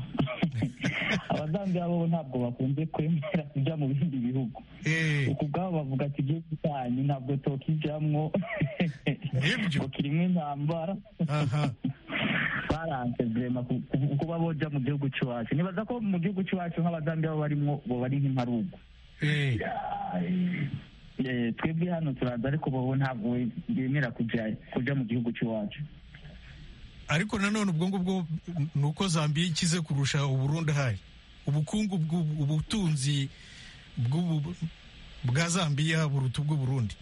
Speaker 7: abazambi bo ntabwo bakunze kwemera kujya mu bindi bihugu
Speaker 1: Eh,
Speaker 7: uku ubwabo bavuga ati igihe gitahanye ntabwo tokijamwo
Speaker 1: Nibyo.
Speaker 7: ngo kirimo intambara
Speaker 1: aha.
Speaker 7: faranse vurema ku- ku- kuba boja mu gihugu cy'iwacu nibaza ko mu gihugu cy'iwacu nk'abazambiya bo barimo bo bari nk'imparugu
Speaker 1: Eh,
Speaker 7: Eh, twebwe hano turaza ariko bobo ntabwo bemera kuja kuja mu gihugu cy'iwacu
Speaker 1: ariko nanone ubwo ngubwo ni uko zambiya ikize kurusha uburundi ahari ubukungu bw'ubu- ubutunzi bw'ubu- bwa zambiya buruta ubw'uburundi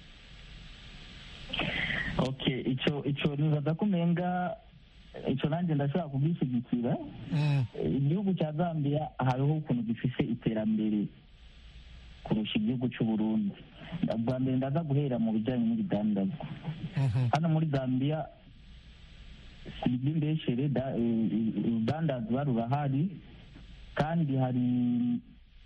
Speaker 7: okay icyo icyo nibaza ko umenga icyo nanjye ndashobora kubwishyigikira
Speaker 1: Mm,
Speaker 7: igihugu cya zambia hariho ukuntu gifise iterambere kurusha igihugu cy'uburundi bwa mbere ndaza guhera mu bijyanye n'ibidandazwa
Speaker 1: mhm.
Speaker 7: hano muri zambia iby'imbeshere da- eh, urudandazwa rurahari kandi hari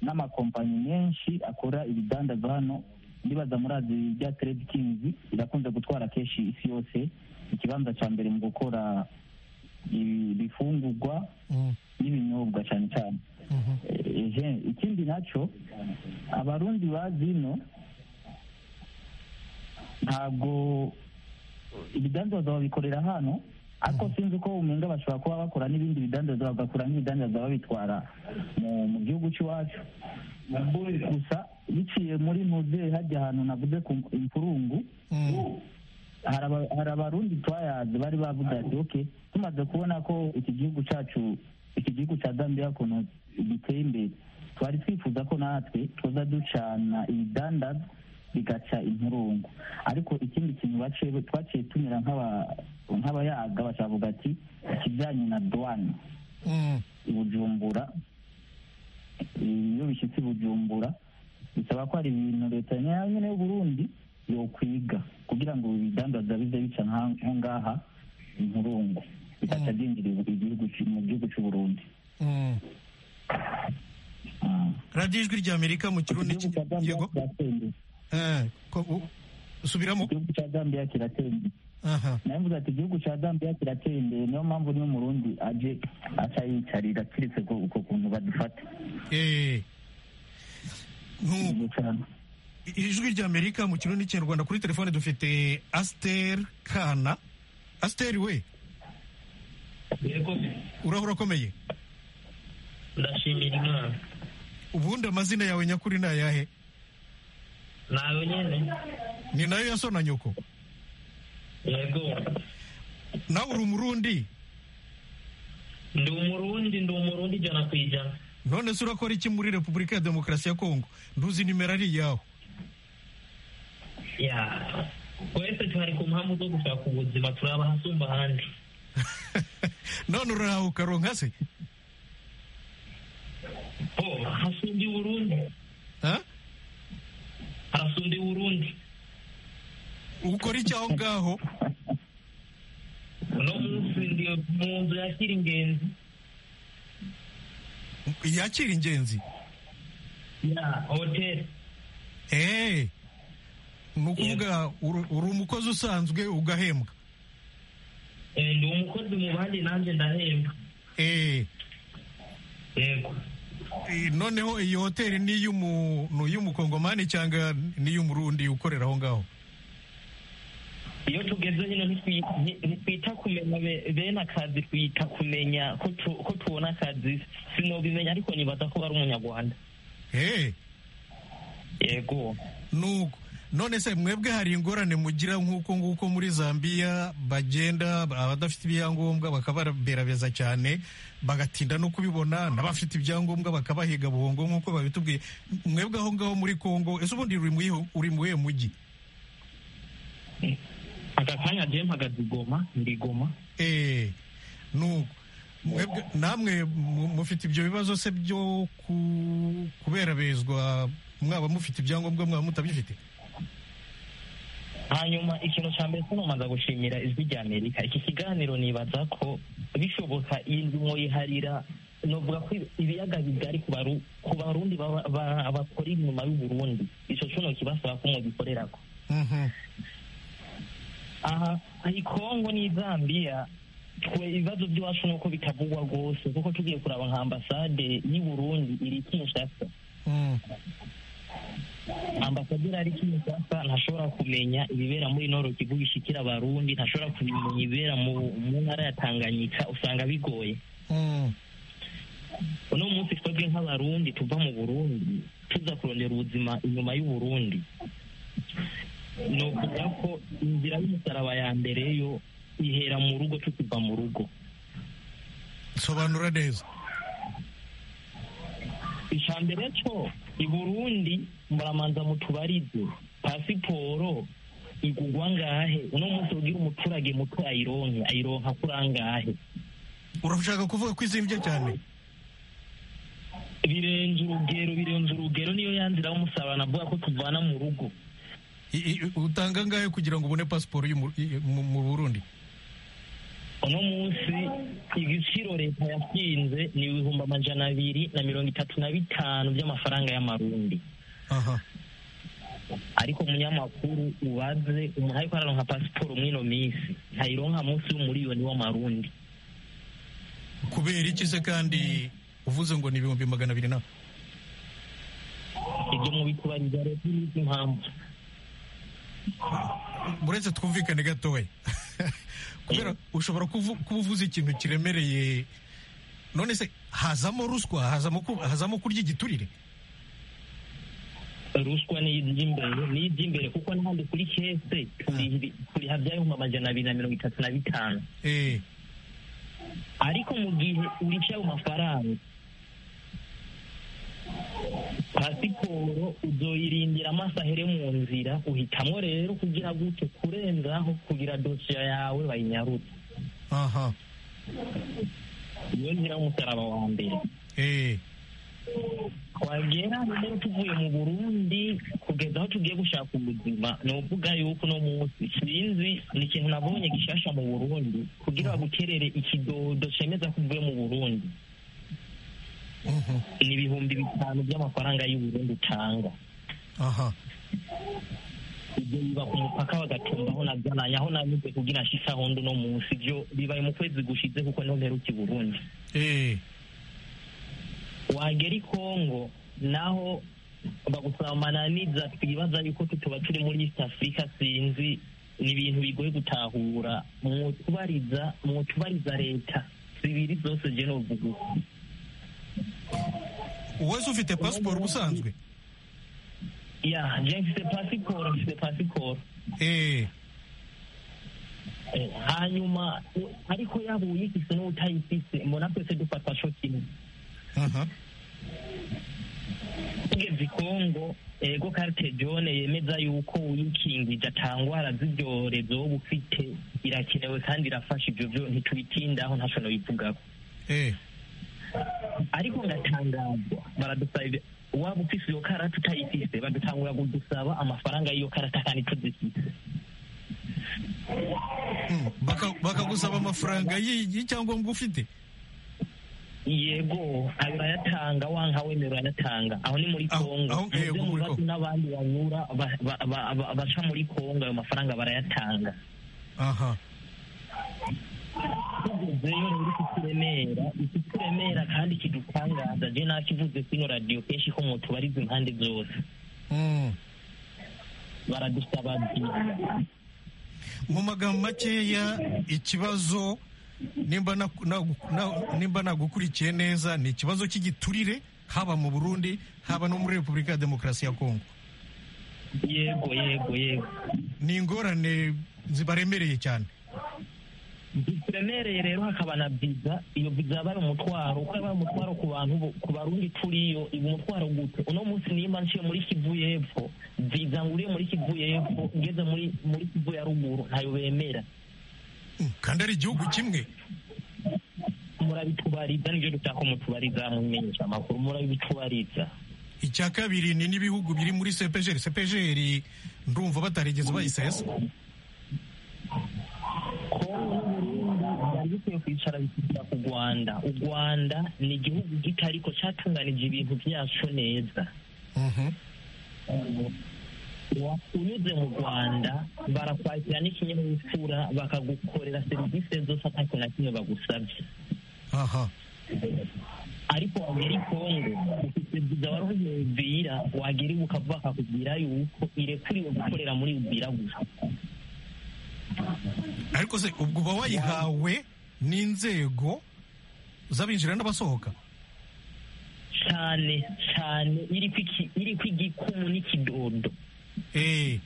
Speaker 7: n'amakompanyi menshi akora ibidandazwa hano ndibaza murazi bya trade kings irakunze gutwara kenshi isi yose ikibanza cya mbere mu gukora ibi- ibifungurwa
Speaker 1: Mm,
Speaker 7: n'ibinyobwa cyane cyane
Speaker 1: mhm.
Speaker 7: Eh, je, ikindi nacyo abarundi bazino ntabwo ibidandaza babikorera hano ariko sinzi uko umenga bashobora kuba bakora n'ibindi bidandaza bagakora nk'ibidandaza babitwara mu mu gihugu cy'iwacu gusa biciye muri muzehe hajya ahantu navuze ku imfurungu
Speaker 1: Mm,
Speaker 7: hari aba- hari abarundi twayazi bari bavuga ati ok tumaze kubona ko iki gihugu cyacu iki gihugu cya zambia ukuntu giteye imbere twari twifuza ko natwe tuza ducana ibidandaza bigaca impurungu ariko ikindi kintu baciye- twaciye tumera nk'aba- nk'abayaga bakavuga ati ikijyanye na duwane
Speaker 1: mm.
Speaker 7: i bujumbura iyo bishyitse i bujumbura bisaba ko hari ibintu leta ya nyine y'uburundi yokwiga kugira ngo ibidandaza bize bica nka- nko ngaha impurungu bitaca byinjirira igihugu cy'u- mu gihugu cy'uburundi
Speaker 1: Mm.
Speaker 7: Ah.
Speaker 1: radiyo ijwi rya amerika mu kirundi
Speaker 7: igihugu cya zambia
Speaker 1: yego
Speaker 7: kiratendera
Speaker 1: Eh, ko- u- subiramo
Speaker 7: igihugu cya zambia kiratendera
Speaker 1: aha
Speaker 7: nawe mvuze ati igihugu cya zambia kirateye imbere niyo mpamvu n'umurundi aje aca yicarira keretse ko uko kuntu badufata
Speaker 1: Eh. Nu-
Speaker 7: Nibyo cyane.
Speaker 1: ijwi rya amerika mu kirundi n'ikinyarwanda kuri telefone dufite asiter kana asiter we
Speaker 10: yego
Speaker 1: urahura akomeye
Speaker 10: ndashimira imana
Speaker 1: ubundi amazina yawe nyakuri ni ayahe
Speaker 10: nawe nyine
Speaker 1: ni nayo ya so na nyoko
Speaker 10: yego
Speaker 1: nawe uri umurundi
Speaker 10: ndi umurundi ndi umurundi ijana ku ijana
Speaker 1: none se urakora iki muri repubulika ya demokarasi ya kongo nduzi nimero ari iyawe
Speaker 10: ya twese tuhari ku mpamvu zo gushaka ubuzima turi abahasumba ahandi
Speaker 1: none urahawe ukaronka se
Speaker 10: o hasumbye uburundi
Speaker 1: Ha?
Speaker 10: harasumbye uburundi
Speaker 1: ukora iki aho ngaho
Speaker 10: uno munsi ndi mu nzu yakira ingenzi
Speaker 1: yakira ingenzi
Speaker 10: ya hoteli
Speaker 1: Eh, ni ukuvuga uri uri umukozi usanzwe ugahembwa
Speaker 10: Eh, ndi umukozi mu bandi nanjye ndahemba
Speaker 1: Eh,
Speaker 10: yego
Speaker 1: eh, noneho iyi hoteli ni iy'umu- ni iy'umukongomani cyangwa ni iy'umurundi ukorera aho ngaho
Speaker 10: iyo tugeze hino ntitwi- nti- ntitwita kumenya be- bene akazi twita kumenya ko tu- ko tubona akazi sinobimenya ariko nibaza ko bari umunyarwanda
Speaker 1: Eh,
Speaker 10: yego
Speaker 1: nuko none se mwebwe hari ingorane mugira nk'uko nguko muri zambiya bagenda abadafite ibyangombwa bakababerabeza cyane bagatinda no kubibona n'abafite ibyangombwa bakabahiga buhongo nk'uko babitubwiye mwebwe aho ngaho muri kongo ese ubundi uri mu iho- uri mu iwe mujyi
Speaker 10: aka kanya je mpagaze igoma ndi igoma
Speaker 1: Eh, nuko mwebwe namwe mu- mufite ibyo bibazo se byo ku- kuberabezwa mwaba mufite ibyangombwa mwaba mutabifite
Speaker 10: hanyuma ikintu cya mbere sinomaza gushimira ijwi rya amerika iki kiganiro nibaza ko bishoboka iyi nzu mwoyiharira novuga ko ibiyaga bigari ku baru- ku barundi baba- ba- bakora inyuma y'uburundi ico cuno kibasaba ko mwogikorerako
Speaker 1: Mhm.
Speaker 10: aha hari kongo n'i zambia twe ibibazo by'iwacu ni uko bitavugwa rwose kuko tugiye kuraba nka ambasade y'u burundi iri kinshasa
Speaker 1: Mm.
Speaker 10: ambasaderi ari kinshasa ntashobora kumenya ibibera muri noro kivu bishikira abarundi ntashobora kumenya ibibera mu mu ntara ya tanganyika usanga bigoye uno munsi twebwe nk'abarundi tuva mu burundi tuza kurondera ubuzima inyuma y'uburundi ni ukuvuga ko inzira y'umusaraba ya mbere yo ihera mu rugo tukiva mu rugo
Speaker 1: sobanura neza
Speaker 10: icambere cyo i burundi muramanza mutubarize pasiporo igugwa ngahe uno munsi ubwira umuturage muto ayironke ayironka kuri angahe
Speaker 1: urashaka kuvuga ko izimbye cyane
Speaker 10: birenze urugero birenze urugero niyo yanzira y'umusaraba navuga ko tuvana mu rugo
Speaker 1: I- i- utanga angahe kugira ngo ubone pasiporo yo mu- i- mu mu burundi
Speaker 10: uno munsi igiciro leta yashinze ni ibihumbi amajana abiri na mirongo itatu na bitanu by'amafaranga y'amarundi
Speaker 1: aha
Speaker 10: ariko umunyamakuru ubaze umuntu ariko araronka pasiporo mw'ino minsi ntayironka munsi y'umuriyoni w'amarundi
Speaker 1: kubera iki se kandi uvuze ngo ni ibihumbi magana abiri na
Speaker 10: ibyo mubitubariza leta n'izi impamvu
Speaker 1: muretse twumvikane gatoya kubera ushobora kuvu- kuba uvuze ikintu kiremereye none se hazamo ruswa hazamo ku- hazamo kurya igiturire
Speaker 10: ruswa ni iby'imbere ni iby'imbere kuko n'ahandi kuri kese turi- turiha by'ibihumbi amajana abiri na mirongo itatu na bitanu
Speaker 1: eh
Speaker 10: ariko mu gihe urikira ayo mafaranga pasiporo uzoyirindira amasaha ere mu nzira uhitamwo rero kugira gute kurenzaho kugira dosiye yawe bayinyarutse
Speaker 1: aha
Speaker 10: niyo nzira y'umusaraba wa mbere
Speaker 1: eh
Speaker 10: twagera rero tuvuye mu burundi kugeza aho tugiye gushaka ubuzima ni ukuvuga yuko uno munsi sinzi ni ikintu nabonye gishasha mu burundi kugira baguterere ikidodo cemeza ko uvuye mu burundi
Speaker 1: mhm,
Speaker 10: ni ibihumbi bitanu by'amafaranga y'uburundi utanga
Speaker 1: aha
Speaker 10: ibyo biba ku mupaka bagatumbaho na gana aho nanyuze kugira nshike aho ndi uno munsi ibyo bibaye mu kwezi gushize kuko niho mperuka i burundi
Speaker 1: eh
Speaker 10: wagera i kongo naho bagusabana n'iza twibaza yuko tuba turi muri east africa sinzi ni ibintu bigoye gutahura mwutubariza mwutubariza leta zibiri zose je novuga uko.
Speaker 1: uwese ufite pasiporo ubusanzwe
Speaker 10: ya je mfite pasiporo mfite pasiporo
Speaker 1: eh
Speaker 10: Eh, hanyuma u- ariko yaba uyifise n'utayifise mbona twese dufata co kimwe
Speaker 1: aha
Speaker 10: tugeze i kongo ego karite jone yemeza yuko uyikingije ata ngwara z'ibyorezo wowe ufite irakenewe kandi irafasha ibyo byo ntitubitindaho ntacyo nabivugaho
Speaker 1: eh
Speaker 10: ariko ngatangazwa baradusaba ibi- waba ufise iyo karata utayifise badutangura kudusaba amafaranga y'iyo karata kandi tuzifise
Speaker 1: hmm, baka- bakagusaba amafaranga y'i- y'icyangombwa ufite
Speaker 10: yego ayo urayatanga wanka wemera urayatanga aho ni muri
Speaker 1: Aho-
Speaker 10: kongo
Speaker 1: aho-
Speaker 10: Muze
Speaker 1: yego, muri
Speaker 10: mubaze
Speaker 1: Congo.
Speaker 10: n'abandi banyura ba- ba- ba- ba- baca muri kongo ayo mafaranga barayatanga
Speaker 1: aha
Speaker 10: tugezeyo rero ikituremera ikituremera kandi kidutangaza je nakivuze kino radiyo kenshi ko mutubariza impande zose
Speaker 1: hmm.
Speaker 10: baradusaba byiza
Speaker 1: mu magambo makeya ikibazo nimba naku- nagu- na- nimba nagukurikiye neza ni ikibazo cy'igiturire haba mu burundi haba no muri repubulika ya demokarasi ya kongo
Speaker 10: yego yego yego
Speaker 1: ni ingorane zibaremereye cyane
Speaker 10: duremereye rero hakaba na viza iyo viza yabaye umutwaro uko yabaye umutwaro ku bantu bo- ku barundi turiyo iba umutwaro gute uno munsi nimba nciye muri kivu y'epfo viza nguriye muri kivu y'epfo ngeze muri muri kivu ya ruguru ntayo bemera
Speaker 1: Mm, kandi ari igihugu kimwe
Speaker 10: murabitubariza nibyo dutaka mutubariza mumenyesha amakuru murabitubariza
Speaker 1: icya kabiri ni n'ibihugu biri muri sepejeri sepejeri ndumva batarigeze bayisesa
Speaker 10: kongo n'uburundi byari bikwiye kwicara bikita ku rwanda u rwanda ni igihugu gito ariko cyatunganije ibintu byacu neza
Speaker 1: Mhm.
Speaker 10: unyuze mu rwanda barakwakira n'ikinyabupfura bakagukorera serivisi zose atako na kimwe bagusabye
Speaker 1: aha
Speaker 10: ariko waba uri kongo ufite viza warohoye uvira wagera iwe ukava bakakubwira yuko irekuriwe gukorera muri uvira gusa
Speaker 1: ariko se ubwo uba wayihawe n'inzego z'abinjira n'abasohoka
Speaker 10: cyane cyane iriko iki- iriko igikumu n'ikidodo
Speaker 1: eh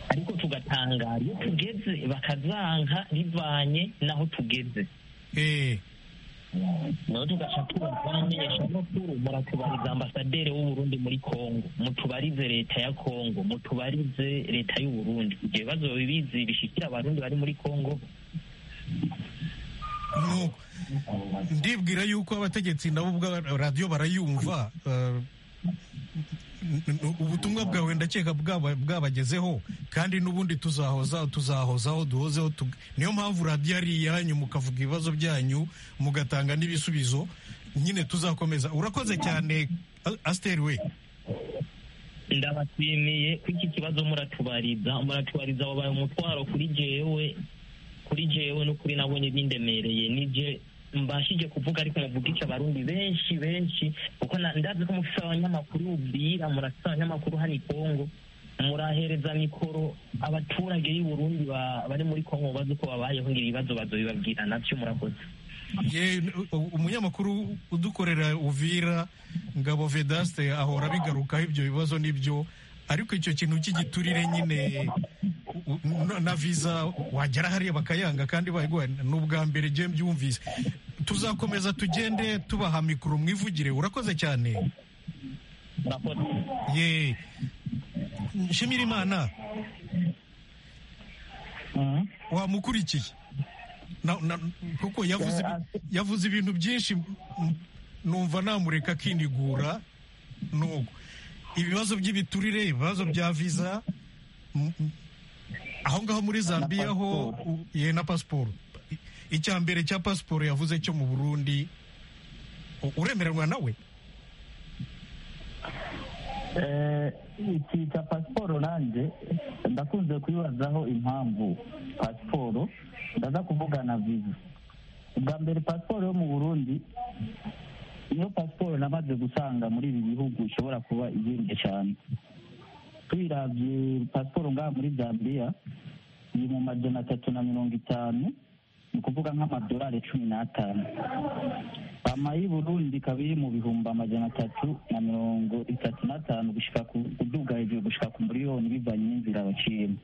Speaker 10: ariko tugatangara iyo tugeze bakazanka bivanye n'aho tugeze
Speaker 1: eh
Speaker 10: nawe tugaca tubamenyesha amakuru muratubariza ambasaderi w'uburundi muri kongo mutubarize leta ya kongo mutubarize leta y'uburundi ibyo bibazo bibizi bishikira abarundi bari muri kongo
Speaker 1: nuko ndibwira yuko abategetsi nabo ubwa radiyo barayumva eh, n- n- ubutumwa bwawe ndakeka bwaba- bwabagezeho kandi n'ubundi tuzahoza tuzahozaho duhozeho tug- niyo mpamvu radiyo ari iyanyu mukavuga ibibazo byanyu mugatanga n'ibisubizo nyine tuzakomeza urakoze cyane A- asiteri we
Speaker 10: ndabashimiye ko iki kibazo muratubariza muratubariza wabaye umutwaro kuri jewe kuri jewe n'ukuri nabonye bindemereye nibyo mbashije kuvuga ariko muvugisha abarundi benshi benshi kuko na- ndazi ko mufise abanyamakuru bubwira murafise abanyamakuru hano i kongo murahereza mikoro abaturage b'i Burundi ba- bari muri kongo bazi uko babayeho ngira ibibazo bazobibabwira nabyo murakoze
Speaker 1: Ye- u- umunyamakuru udukorera uvira ngabo vedaste ahora abigarukaho ibyo bibazo n'ibyo ariko icyo kintu cy'igiturire nyine u- u- na- na visa wagera hariya bakayanga kandi bayiguha ni ubwa mbere ngiye mbyumvise tuzakomeza tugende tubaha mikoro mwivugire urakoze cyane
Speaker 10: murakoze
Speaker 1: ye nshimira imana wamukurikiye Na- na- kuko yavuze ibi- yavuze ibintu byinshi m- numva namureka akinigura nuko ibibazo by'ibiturire ibibazo bya viza m- m- aho ngaho muri zambiya ho u- ye na pasiporo I- icya mbere cya pasiporo yavuze cyo mu burundi u- uremererwa nawe
Speaker 7: Eh, iki cya pasiporo nanjye ndakunze kuyibazaho impamvu pasiporo ndaza kuvugana viza ubwa mbere pasiporo yo mu burundi niyo pasiporo namaze gusanga muri ibi bihugu ishobora kuba ihenze cyane tuyirabye pasiporo ngaha muri zambia iri mu majana atatu na mirongo itanu ni ukuvuga nk'amadolari cumi n'atanu ama y'i burundi ikaba iri mu bihumbi amajana atatu na mirongo itatu n'atanu gushika ku kuduga hejuru gushika ku miliyoni bivanye n'inzira baciyemo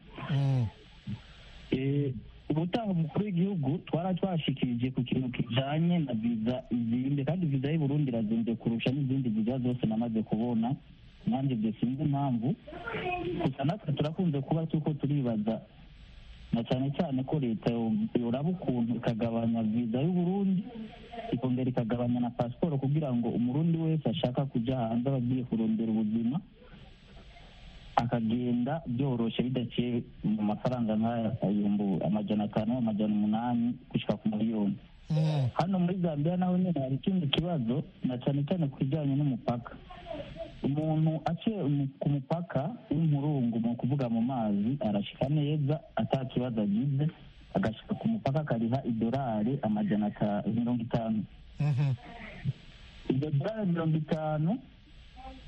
Speaker 7: Eh, ubutaha umukuru w'igihugu twara twashikirije ku kintu kijanye na viza izindi kandi viza y'i burundi irazinze kurusha n'izindi viza zose namaze kubona nanjye ibyo sinzi impamvu gusa natwe turakunze kuba tuko turibaza na cyane cyane ko leta yo- yoraba ukuntu ikagabanya viza y'uburundi ikongera ikagabanya na pasiporo kugira ngo umurundi wese ashaka kujya hanze aba agiye kurondera ubuzima akagenda byoroshye bidaciye mu mafaranga nk'aya ibihumbi amajana atanu amajana umunani gushyika ku miliyoni hano muri zambia naho nyine hari ikindi kibazo na cyane cyane ku bijyanye n'umupaka umuntu aciye umu- ku mupaka w'umurungu mu kuvuga mu mazi arashika neza ata kibazo agize agashika ku mupaka akariha idolari amajana ata- mirongo itanu iryo dorari mirongo itanu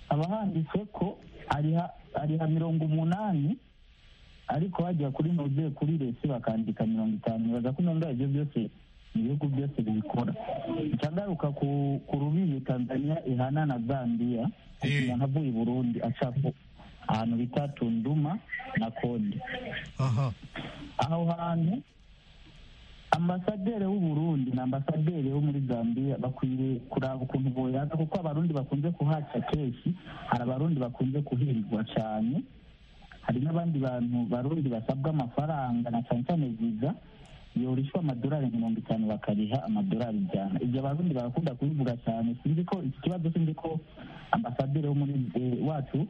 Speaker 7: haba handitse ko ariha ariha mirongo umunani ariko hajya kuri node kuri resi bakandika mirongo itanu nibaza ko nubwo ibyo byose ibihugu byose bibikora icagaruka ku ku rubibi tanzania ihana na zambia umuntu avuye i burundi aca ku- ahantu bita tunduma na kode
Speaker 1: aha
Speaker 7: aho hantu ambasaderi w'uburundi na ambasaderi wo muri zambia bakwiriye kuraba ukuntu boyaza kuko abarundi bakunze kuhaca kenshi hari abarundi bakunze kuhirwa cyane hari n'abandi bantu barundi basabwa amafaranga na cyane cyane viza yorishwa amadolari mirongo itanu bakariha amadolari ijana ibyo abarundi barakunda kubivuga cyane sinzi ko iki kibazo sinzi ko ambasaderi wo muri eh, wacu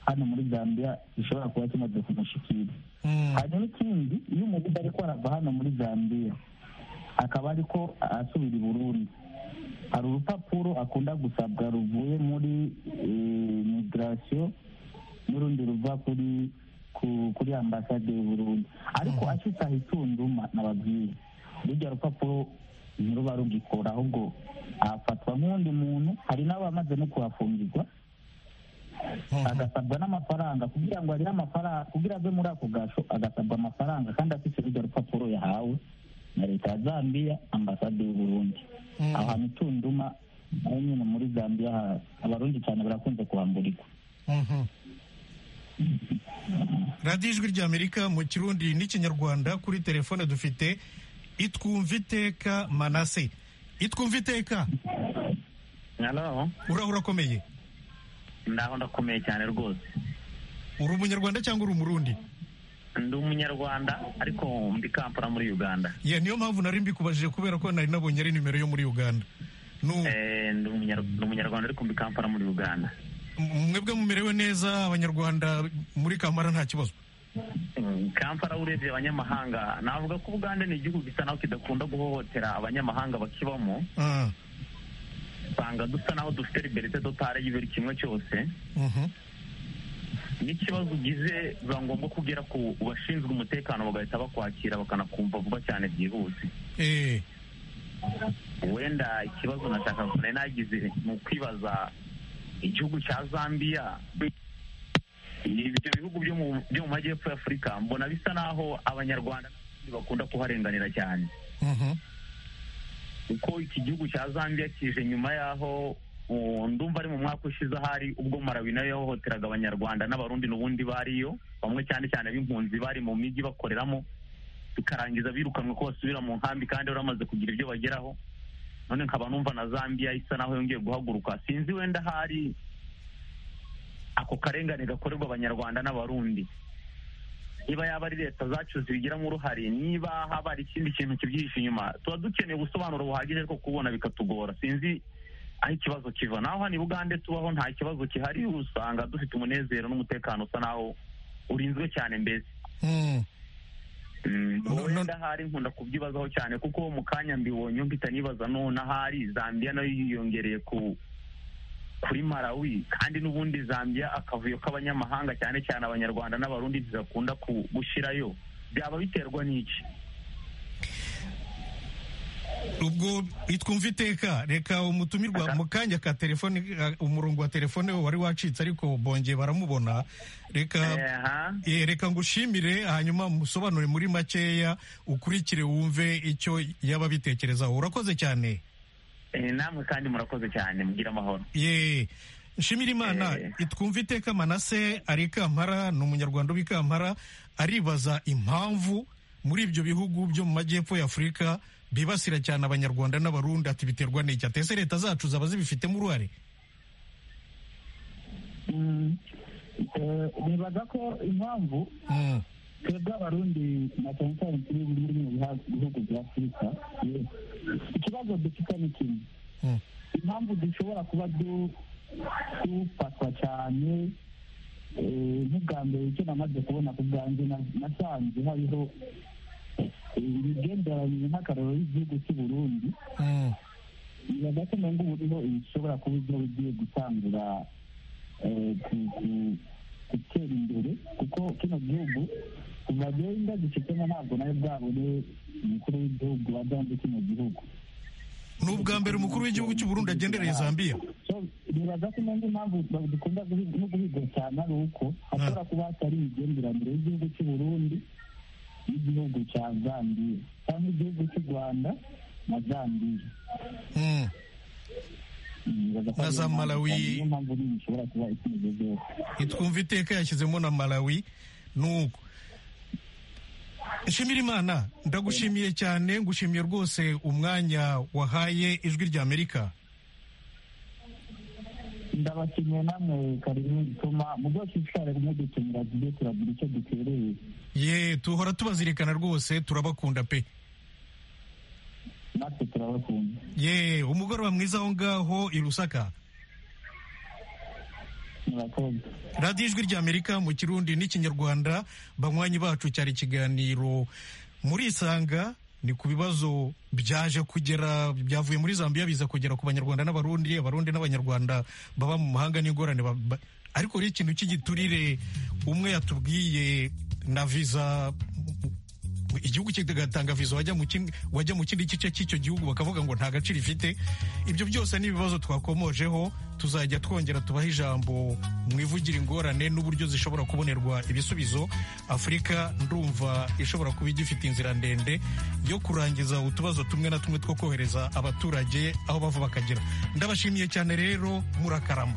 Speaker 7: hano muri zambia gishobora kuba kimaze kumushikira hanyuma ikindi iyo umuntu ariko arava hano muri zambia akaba ariko asubira i burundi hari urupapuro akunda gusabwa ruvuye muri eh, migration n'urundi ruva kuri ku- kuri ambasade y'uburundi ariko ashitse aho itunduma nababwira burya rupapuro inkuru barugikora ahubwo afatwa nk'undi muntu hari n'abamaze no kuhafungirwa agasabwa n'amafaranga kugira ngo arire amafaranga kugira ave muri ako gasho agasabwa amafaranga kandi afite urwo rupapuro yahawe na leta ya zambia ambasade y'u burundi aho hantu tunduma naho nyine muri zambia ha- abarundi cyane barakunze kuhamburikwa
Speaker 1: radiyo ijwi ry'amerika mu kirundi n'ikinyarwanda kuri telefone dufite itwumva iteka manase itwumva iteka
Speaker 11: halo
Speaker 1: uraho urakomeye
Speaker 11: ndaho ndakomeye cyane rwose
Speaker 1: uri umunyarwanda cyangwa uri umurundi
Speaker 11: ndi umunyarwanda ariko mbi kampala muri uganda
Speaker 1: ye niyo mpamvu nari mbikubajije kubera ko nari nabonye ari nimero yo muri uganda
Speaker 11: Eh, ndi umunyar- ndi umunyarwanda ariko mbi kampala muri uganda
Speaker 1: M- mwebwe mumerewe neza abanyarwanda muri kamara nta kibazo
Speaker 11: Mm, kampala urebye abanyamahanga navuga ko uganda ni igihugu gisa naho kidakunda guhohotera abanyamahanga bakibamo
Speaker 1: Ah,
Speaker 11: usanga dusa naho dufite liberite totale y'ibiri kimwe cyose
Speaker 1: mhm.
Speaker 11: n'ikibazo ugize biba ngombwa kugera ku bashinzwe umutekano bagahita bakwakira bakanakumva vuba cyane byihuse
Speaker 1: Eh,
Speaker 11: wenda ikibazo nashaka nari nagize ni ukwibaza igihugu cya zambia ibyo bihugu byo mu byo mu majyepfo ya afurika mbona bisa naho abanyarwanda n'abandi bakunda kuharenganira cyane
Speaker 1: mhm.
Speaker 11: kuko iki gihugu cya zambia kije nyuma y'aho uh, ndumva ari mu mwaka ushize ahari ubwo marawi nayo yahohoteraga abanyarwanda n'abarundi n'ubundi bariyo bamwe cyane cyane b'impunzi bari mu migi bakoreramo bikarangiza birukanwe ko basubira mu nkambi kandi bari bamaze kugira ibyo bageraho none nkaba numva na zambia isa naho yongeye guhaguruka sinzi wenda hari ako karengane gakorerwa abanyarwanda n'abarundi niba yaba ari leta zacu zibigiramo uruhare niba haba hari ikindi kintu kibyihishe inyuma tuba dukeneye ubusobanuro buhagije ariko kubona bikatugora sinzi aho ikibazo kiva naho hano i bugande tubaho nta kibazo gihari usanga dufite umunezero n'umutekano usa naho urinzwe cyane mbese
Speaker 1: Mm.
Speaker 11: Mm, wenda ahari nkunda kubyibazaho cyane kuko mu kanya mbibonye mpita nibaza none ahari zambia nayo yiyongereye ku kuri marawi kandi n'ubundi zambia akavuyo k'abanyamahanga cyane cyane abanyarwanda n'abarundi ntibakunda ku- gushyirayo byaba biterwa n'iki
Speaker 1: ubwo itwumva iteka reka umutumirwa mu kanya ka telefone eh, umurongo wa telefone we wari wacitse ariko bongeye baramubona reka Eh, reka ngushimire hanyuma musobanure muri makeya ukurikire wumve icyo yaba bitekerezaho urakoze cyane
Speaker 11: Eh, namwe kandi murakoze cyane mugira amahoro
Speaker 1: ye nshimira imana twumva iteka manase ari i kampara ni umunyarwanda uba i kampara aribaza impamvu muri ibyo bihugu byo mu majyepfo ya afurika bibasira cyane abanyarwanda n'abarundi ati biterwa n'iki atese leta zacu zaba zibifitemo uruhare
Speaker 7: Mm, eh, nibaza ko impamvu twebwe abarundi na cyane cyane turi muri bino biha- bihugu bya afurika eh, ikibazo dufite ni kimwe
Speaker 1: Mm.
Speaker 7: impamvu dushobora kuba du- dufatwa cyane eh, nk'ubwa mbere icyo namaze kubona ku bwanjye na- nasanze hariho eh, imigenderanire nk'akararo y'igihugu cy'u Burundi nibaza ko nange ubu niho bishobora kuba ibyo bigiye gutangira eh, ku- ku- gutera imbere kuko kino gihugu kuva genda gifitemo ntabwo nawe bwabone umukuru w'igihugu wa gahunda kino gihugu
Speaker 1: ni ubwa mbere umukuru w'igihugu cy'u Burundi agendereye zambia
Speaker 7: So, nibaza ko nange impamvu ba- dukunda guhi- no guhiga cyane ari uko hashobora kuba hatari imigenderanire y'igihugu cy'u Burundi n'igihugu cya Zambia cyangwa igihugu cy'u Rwanda na Zambia
Speaker 1: Mm.
Speaker 7: Nibaza ko
Speaker 1: Na za
Speaker 7: ariyo mpamvu
Speaker 1: Malawi.
Speaker 7: cyane, niyo mpamvu nini ishobora kuba ikigezeho
Speaker 1: itwumva iteka yashyizemo na malawi nuko nshimira imana ndagushimiye cyane ngushimiye rwose umwanya wahaye ijwi ry'amerika
Speaker 7: ndabashimiye namwe karimo gituma mu bwose ishikare rimwe dutumira tujye turagira icyo dutereye
Speaker 1: ye tuhora tubazirikana rwose turabakunda pe
Speaker 7: natwe turabakunda
Speaker 1: ye umugoroba mwiza aho ngaho i rusaka
Speaker 7: murakoze
Speaker 1: radiyo ijwi ry'amerika mu kirundi n'ikinyarwanda banywanyi bacu cyari ikiganiro muri isanga ni ku bibazo byaje kugera byavuye muri zambia biza kugera ku banyarwanda n'abarundi abarundi n'abanyarwanda baba mu mahanga n'ingorane ba- ba- ariko rero ikintu cy'igiturire umwe yatubwiye na viza igihugu kigatanga viza wajya mu kindi- wajya mu kindi gice cy'icyo gihugu bakavuga ngo nta gaciro ifite ibyo byose ni ibibazo twakomojeho tuzajya twongera tubaha ijambo mu ivugira ingorane n'uburyo zishobora kubonerwa ibisubizo afurika ndumva ishobora kuba igifite inzira ndende yo kurangiza utubazo tumwe na tumwe two kohereza abaturage aho bava bakagera ndabashimiye cyane rero murakarama